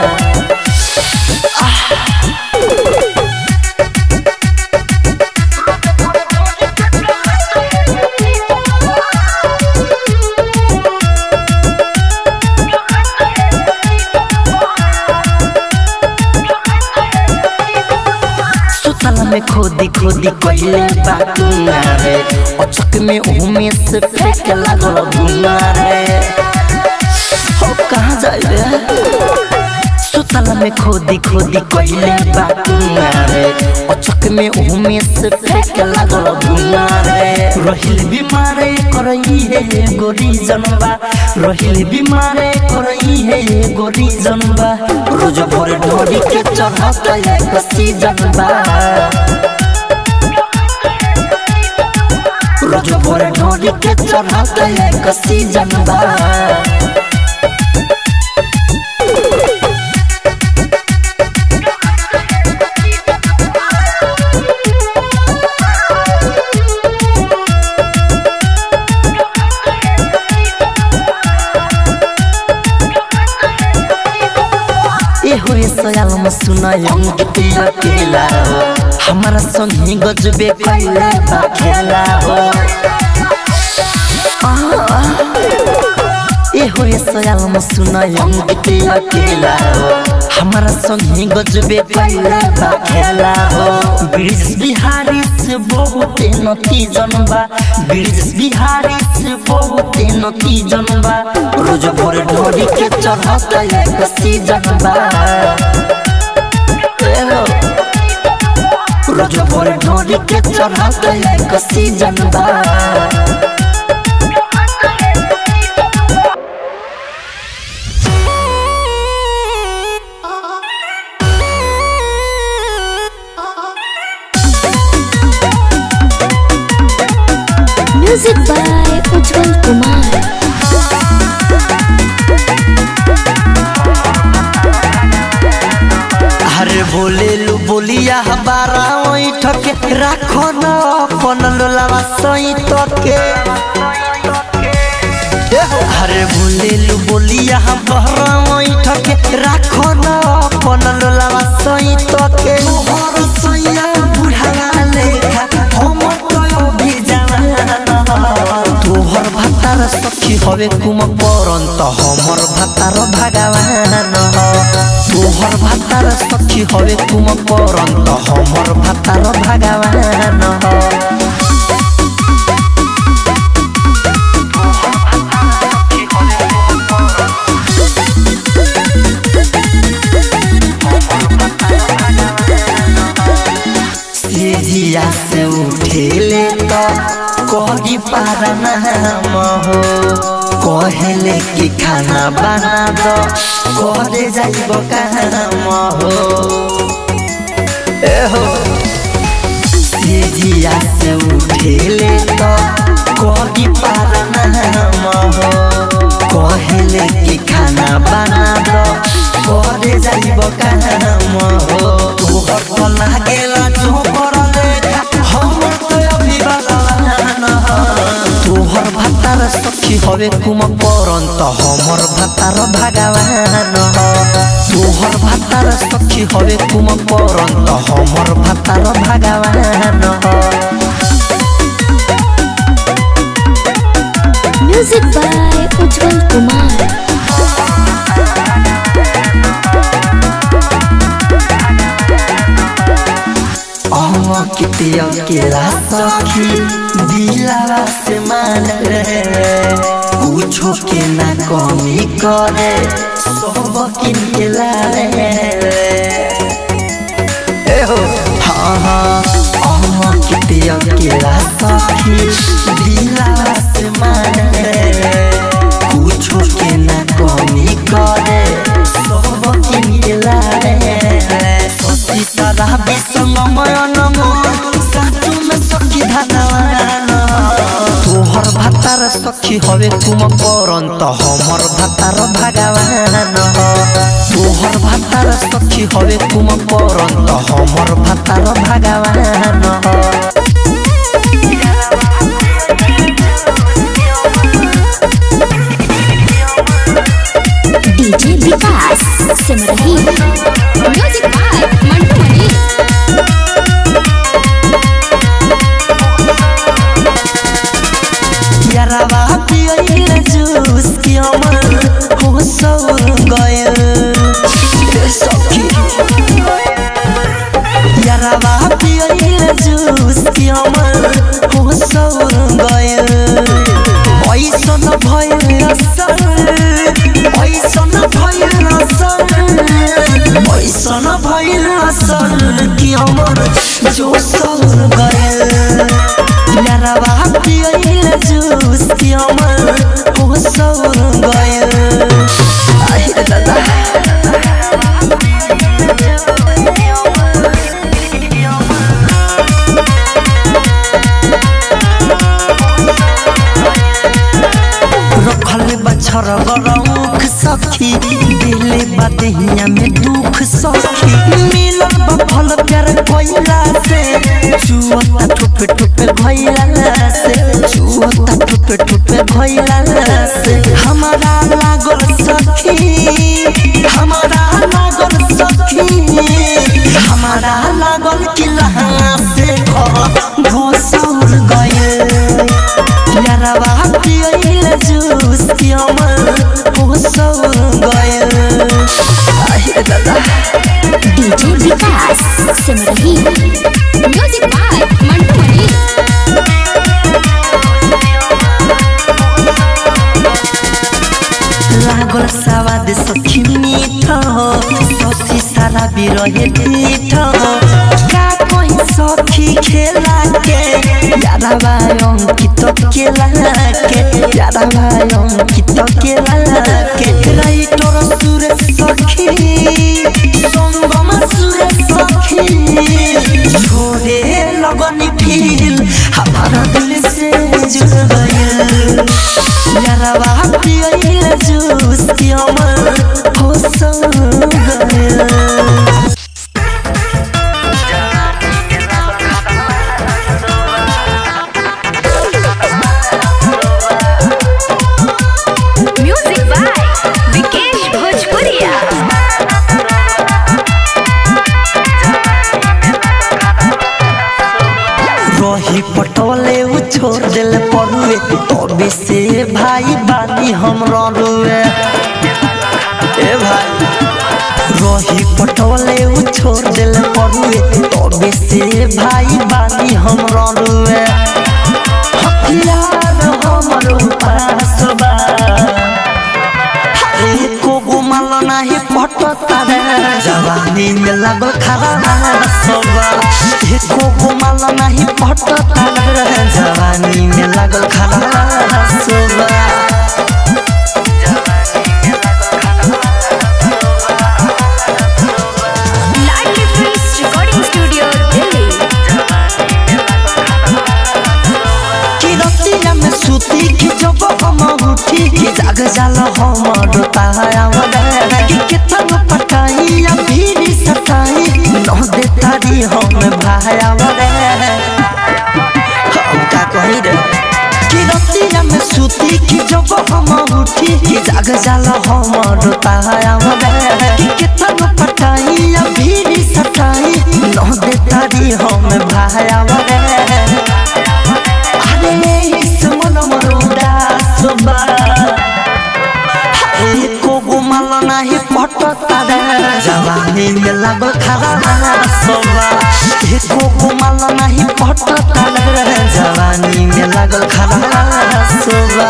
Speaker 2: सुतल में खोदी खोदी कहिले बाटुना रे अचक में उमे से फेंक लागल धुना रे हो कहाँ जाए रे सुतल में खोदी खोदी कहिले बाटुना रे अचक में उमे से फेंक लागल धुना रे रहिल बीमारे करई है गोरी जनबा रहिल बीमारे करई है गोरी जनबा रोज भोर ढोरी के चढ़त एक सीजनबा रोज भोर ढोरी के चढ़त एक सीजनबा अंकित अकेला हो हमारा संगी गजबे कैला बा खेला हो ए हो ए सयाल सुन अंकित अकेला हो हमारा संगी गजबे कैला बा खेला हो ब्रिज बिहारी से बहुत नती जनबा ब्रिज बिहारी से बहुत नती जनबा रोज भोर ढोरी के चढ़त एक सीजन बा ए हो रोज भोर ढोरी के चढ़त एक सीजन बा
Speaker 3: म्यूजिक बाय उज्जवल कुमार
Speaker 2: अरे बोले लू बोलिया हमारा ओई ठके राखो न अपन लोलावा सई तके अरे बोले लू बोलिया हमारा ओई ठके राखो न अपन लोलावा सई तके मोहर सैया बुढ़ावा लेखा हम तो भी जवान तोहर भातार सखी हवे कुम परंत हमर भातार भगवान तोहर भातार सखी हवे कुम परंत हमर भातार भगवान सीधिया से उठेले तो कही पारा नाम हो कहले कि खाना बना दो करे जाइब काम हो ए हो सीधिया से उठेले तो कही पारा नाम हो कहले कि खाना बना दो करे जाइब काम हो तोहर तो लागेला जो करले हमर तो अभी भगवान तोहर भातार सखी हवे कुम परंत हमर भातार भगवान तोहर भातार सखी हवे कुम परंत हमर भातार भगवान
Speaker 3: म्यूजिक बाय उज्जवल कुमार
Speaker 2: अह कितिया केला सखी दिलावा से मान रे कुछो के ना कमी करे सब किन के लारे ए हो हाँ हाँ अह कितिया केला सखी दिलावा से मान रे कुछो के ना कमी करे सब किन के लारे सती सदा विसंगमय नमो साचु में सखी धनवान तोहर भातार सखी हवे तुम परंत हमर भातार भगवान तोहर भातार सखी हवे तुम परंत हमर भातार भगवान
Speaker 3: DJ Vikas Simrahi music by Mantu Mani
Speaker 2: यारावा पियल जूस की अमर हो सौर गयल ए सखी यारावा पियल जूस की अमर हो सौर गयल ऐसन भयल असर ऐसन भयल असर ऐसन भयल असर की अमर जो सौर गयल यारावा पियल जूस की अमर हो सौर गयल आहे दादा रखल बछर गरौख सखी दिले बदहिया में दुख सखी मिलल बफल प्यार कोइला से चुअता ठुपे ठुपे भइला से चुअता ठुपे ठुपे भइला से हमारा लागल सखी हमारा लागल सखी लागल कि लहंगा से घोसौर गए यारवा पियल जूस की हमर घोसौर गए आहे दादा
Speaker 3: DJ Vikas Simrahi music by Mantu Mani
Speaker 2: लागल सवाद सखी मीठ ससी सारा बिरहे पीठ का कहीं सखी खेला के यारा भाई अंकित केला के यारा भाई अंकित केला के राइटर सुर सखी संगम सुर सखी छोड़े लगनी फील हमारा दिल से जुड़ गया यारवा पियल जूस की हमर हो संग गया
Speaker 1: म्यूजिक बाय विकेश भोजपुरिया
Speaker 2: रही पटोले उ छोड़ दिल पड़ुए तबे से भाई बानी हम रुए ए भाई रही पटोले उ छोड़ दिल पड़ुए तबे से भाई बानी हम रुए हथियार हमर पास बा एको गुमाल नाही पटता रे जवानी में लागल खरा सबा एको गुमाल नाही पटता रे जवानी में लागल खरा सबा
Speaker 1: Ladli films recording studio Delhi
Speaker 2: कि रतिया में सुती कि जब हम उठी कि जाग जाल हमर तायावरे कि केतन पटाई या भीरी सटाई न दे तारी हम भायावरे हम का कही रे कि रतिया में सुती कि जब हम उठी कि जाग जाल हमर तायावरे कि केतन पटाई या भीरी सटाई न दे तारी हम भायावरे अरे इस मन मरुदा सुबा एको गुमाल नाही पटता रे जवानी में लागल खरा सोबा एको गुमाल नाही पटता रे जवानी में लागल खरा सोबा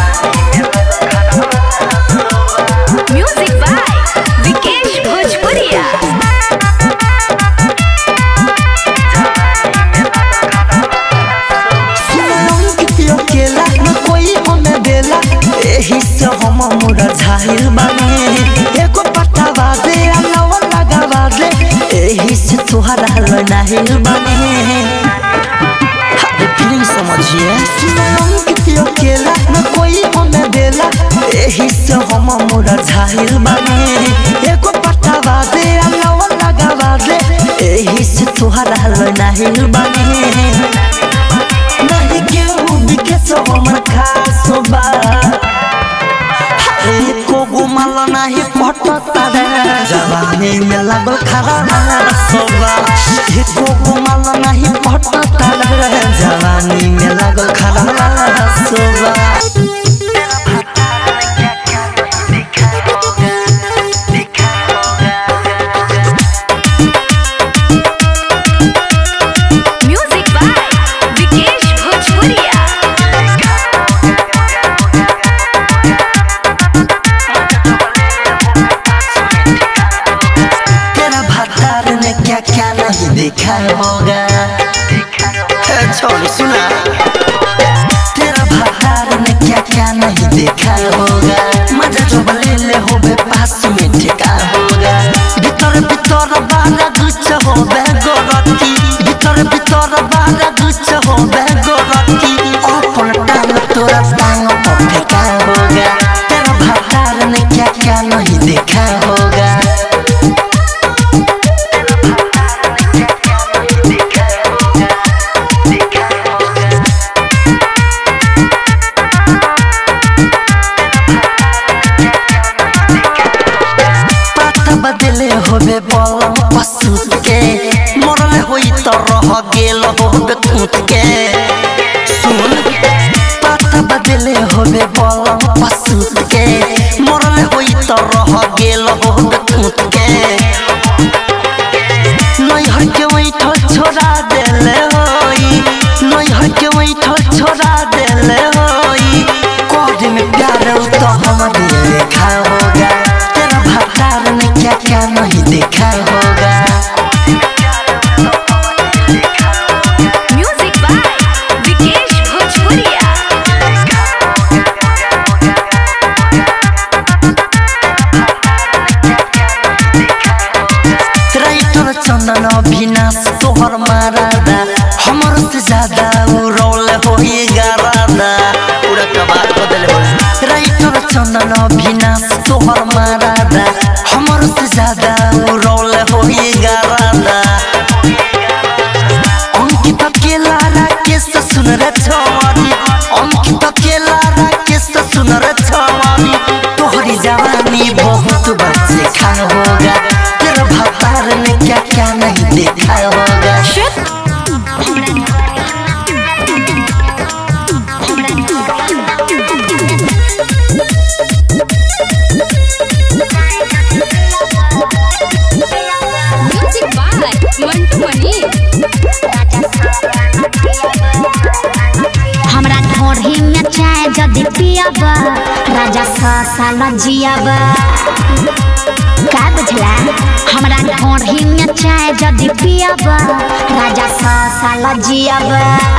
Speaker 1: म्यूजिक बाय विकेश भोजपुरिया
Speaker 2: सुनम कितियो केला न कोई हमें देला एही से हम मुड़ा झाहिल बानी एको पट्टा बाजे अलाव लगा बाजे एही से तुहरा लो नाहिल बानी अरे फीलिंग समझिए सुनम कितियो केला न कोई हमें देला एही से हम मुड़ा झाहिल बानी एको पट्टा बाजे अलाव लगा बाजे एही से तुहरा लो नाहिल बानी नहीं केहू बिके सो हमर खास बा एको गुमाल नाही पटता रे जवानी में लागल खरा सोबा एको गुमाल नाही पटता रे जवानी में लागल खरा सोबा
Speaker 1: म्यूजिक बाय विकेश भोजपुरिया
Speaker 2: तेरा भतार ने क्या क्या नहीं देखा होगा ए, छोड़ सुना तेरा भतार ने क्या क्या नहीं देखा होगा मजा जो ले ले हो बे पास में ठेका होगा भीतर भीतर बारा गुच्छ हो बे गोरती भीतर भीतर बारा गुच्छ हो बे गोरती अपन टांग तोरा टांग पर फेंका होगा तेरा भतार ने क्या क्या नहीं देखा होगा पता बदले होबे बलम पशु के रह गेल होबे कूट के सुन पता बदले होबे बलम पसूत के मरले होई त रह गेल होबे कूट के नैहर के वैठल छोड़ा देले होई नैहर के वैठल छोड़ा देले होई कोड में प्यार तो हमारे देखा होगा तेरा भतार ने क्या क्या नहीं देखा होगा
Speaker 1: म्यूजिक बाय विकेश भोजपुरिया
Speaker 2: राइटर चंदन अभिनाश तोहर मारादा हमर से ज्यादा उ रोल होई गारादा पूरा कबार बदल हो राइटर चंदन अभिनाश तोहर मारादा हमर से ज्यादा उ रोल होई गारादा अंकित केला राकेश सुन रे छवानी अंकित केला राकेश सुन रे छवानी तोहरी जवानी बहुत बच्चे खा होगा तेरा भतार ने क्या क्या नहीं देखा होगा
Speaker 1: म्यूजिक बाय मंटू मनी
Speaker 3: हमरा ढोढ़ी में चाय जदि पियब राजा सौ साल जियब का बुझला हमरा ढोढ़ी में चाय जदि पियब राजा सौ साल जियब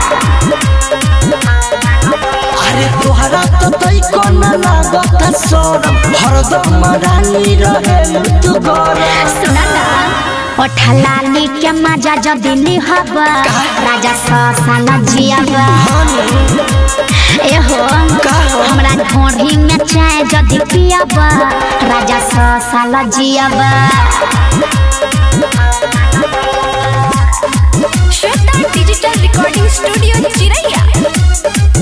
Speaker 2: अरे तोहरा तो तई कोन लागत सोरम हरदम रानी रहे तू गरम
Speaker 3: सुना ना ओठलाली के मजा जदि लिहब राजा सौ साल जियब एहो हमरा ढोढ़ी में चाय जदि पियब राजा सौ साल जियब
Speaker 1: श्वेता डिजिटल रिकॉर्डिंग स्टूडियो चिरैया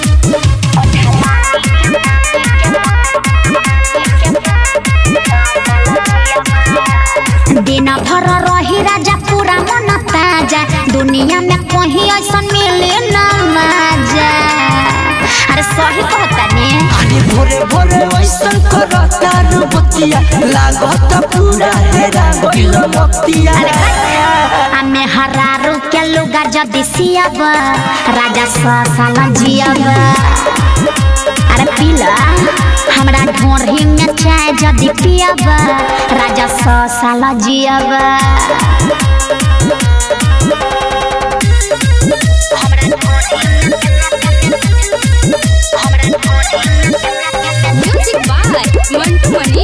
Speaker 3: दिन भर रही राजा पूरा मन ताजा दुनिया में कहीं ऐसा मिले न मजा अरे सही कहता ने
Speaker 2: अरे भोरे भोरे वैसन करता रुबतिया लागत पूरा हेरा गइल मतिया
Speaker 3: हमें हरारू के लुगा जदि सियब राजा सौ साल जियब अरे पीला हमरा ढोढ़ी में चाय जदि पियब राजा सौ साल जियब
Speaker 1: म्यूजिक बाय मंटू मनी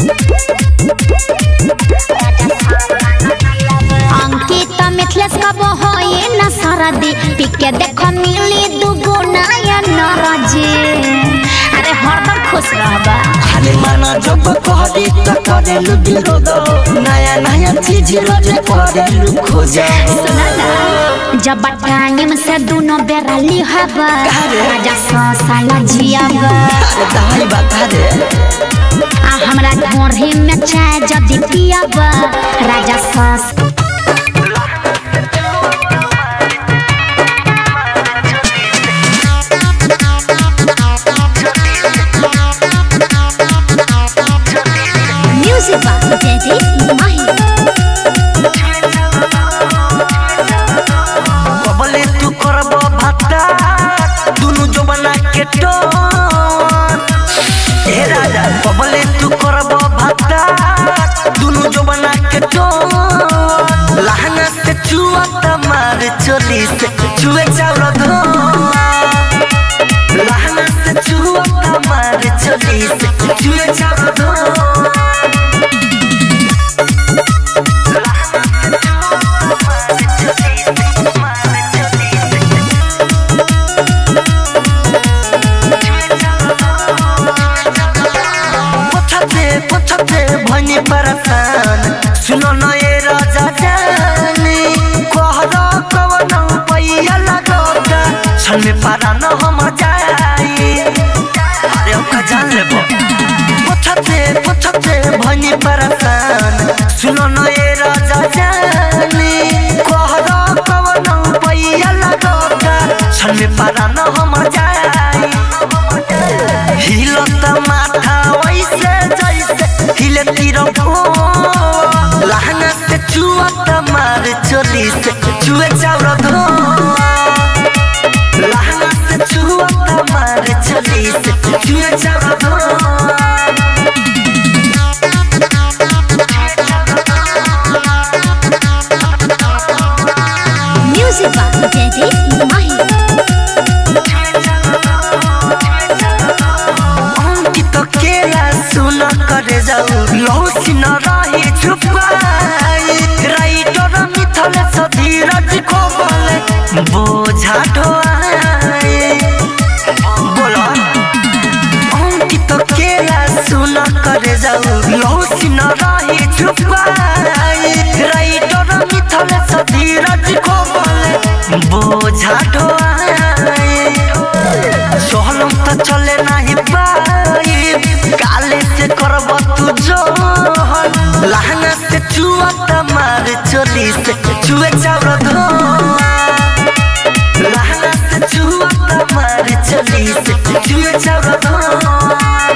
Speaker 3: अंकित मिथलेश कब होई न सरदी पिके देख मिली दुगो नया नरजी अरे हरदम खुश रहबा
Speaker 2: अरे माना जब कहदी त करेलु विरोध नया नया चीज रोज करेलु खोज
Speaker 3: सुना ना जब टाइम से दोनों बेरा लिहब राजा सौ साल जियब
Speaker 2: अरे दाई बता दे
Speaker 3: आ हमरा ढोढ़ी में चाय जदि पियब राजा सौ म्यूजिक बात जयदीप माही
Speaker 2: कबले तू करब भत्ता दुनु जबना के टोन ए राजा कबले तू करब भत्ता दुनु जबना के टोन लहंगा से चुआ तमार चोली से चुए चाउर धो लहंगा से चुआ तमार चोली से चुए चाउर धो पछते पछते भनी परेशान सुनो न ए राजा जानी कहरा कवन पैया लगोगा छन में पारा न हम जाई अरे ओका जान लेबो पछते पछते भनी परेशान सुनो न ए राजा जानी कहरा कवन छन में पारा न हम जाई हिलत माथा वैसे जैसे हिले तीर लहंगा से चुअत मार चोली से चुए चाउर धो लहंगा से चुअत मार चोली से चुए चाउर धो
Speaker 3: म्यूजिक बाय जयदीप माही
Speaker 2: अंकित केला सुन करे जाऊ लौसी न रही छुपाई राइटर मिथल सधीरज को बोले बोझा ढोआई बोलो अंकित केला सुन करे जाऊ लौसी न रही छुपाई राइटर मिथल सधीरज को बोले बोझा ढोआई सोहलम तो चले नहीं पाई काले से करब तू जोहन लहंगा से चुआ मार चोली से चुए चाउर धो लहंगा से चुआ मार चोली से चुए चाउर धो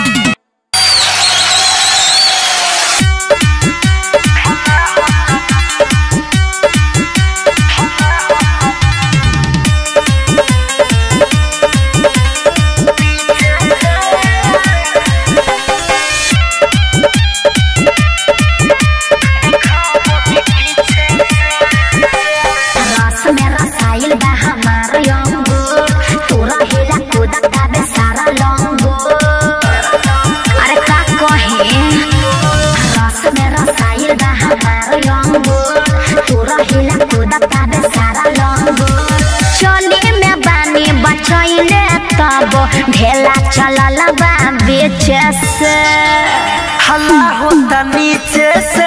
Speaker 3: रस में रसाइल बा हमार यंगो तोरा हेला कूदा काबे सारा लंगो अरे का कहे रस में रसाइल बा हमार यंगो तोरा हेला कूदा काबे सारा लंगो चली में बानी बचैले तब ढेला चलल बा बेचे से
Speaker 2: हल्ला होता नीचे से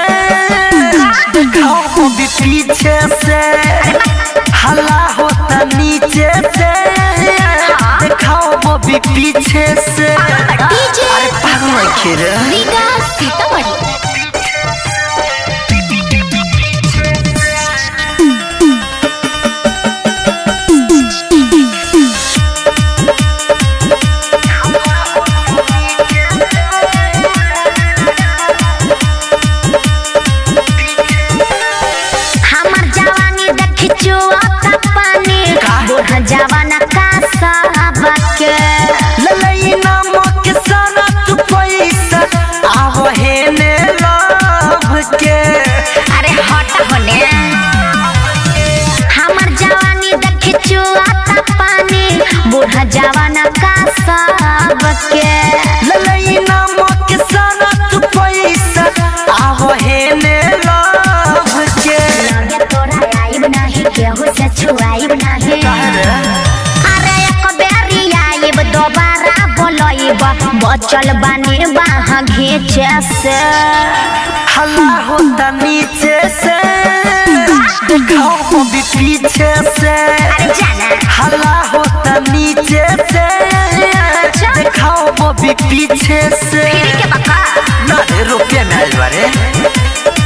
Speaker 2: खाओ भी पीछे से हल्ला होता नीचे से खाओ वो भी पीछे से अरे पागल खेर
Speaker 3: रीगा सीतामढ़ी हमर जवानी देख चुआता पानी बूढ़ा जवाना का सबके
Speaker 2: ललई नामक सारा तू पैसा आव हे ने लव के
Speaker 3: अरे हट होने हमर जवानी देख चुआता पानी बूढ़ा जवाना का सबके
Speaker 2: ललई नामक सारा तू पैसा आव हे ने लव के
Speaker 3: लगे तोरा आइब नाही केहू से छुआइब नाही अरे एक बेरी आइब दोबारा बोलइब बचल बानी बाह घीचे से
Speaker 2: हल्ला होता नीचे से खाओ वो भी पीछे से
Speaker 3: अरे जाना
Speaker 2: हल्ला होता नीचे से खाओ वो भी पीछे से
Speaker 3: फिर के बका
Speaker 2: ना रे रुपये में आइल बारे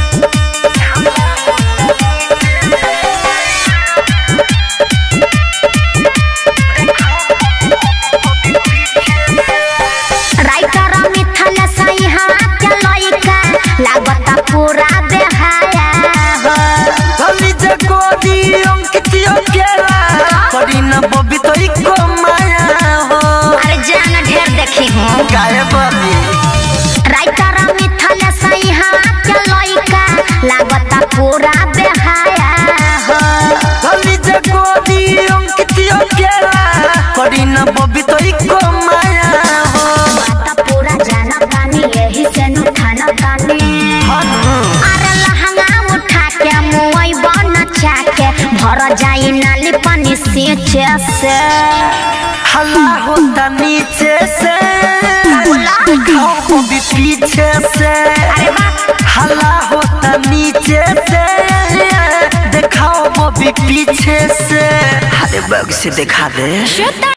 Speaker 3: राइटर मिथल सही हाथ लइका लागता पूरा बेहाया हो
Speaker 2: धनी जे गोदी अंकितियो केला करी न बबी तो इको माया हो
Speaker 3: अरे जान ढेर देखी हूँ
Speaker 2: गाय बबी
Speaker 3: राइटर मिथल सही हाथ लइका लागता पूरा बेहाया हो
Speaker 2: धनी जे गोदी अंकितियो केला करी न बबी तो इको माया हो
Speaker 3: बात पूरा जाना तानी यही से नु खाना तानी अरे लहंगा उठा के मुई बन चाके भर जाई नाली पानी सींचे से
Speaker 2: हल्ला होता नीचे से खाओ वो भी पीछे से
Speaker 3: अरे वाह
Speaker 2: हल्ला होता नीचे से दिखाओ वो भी पीछे से अरे बग से दिखा दे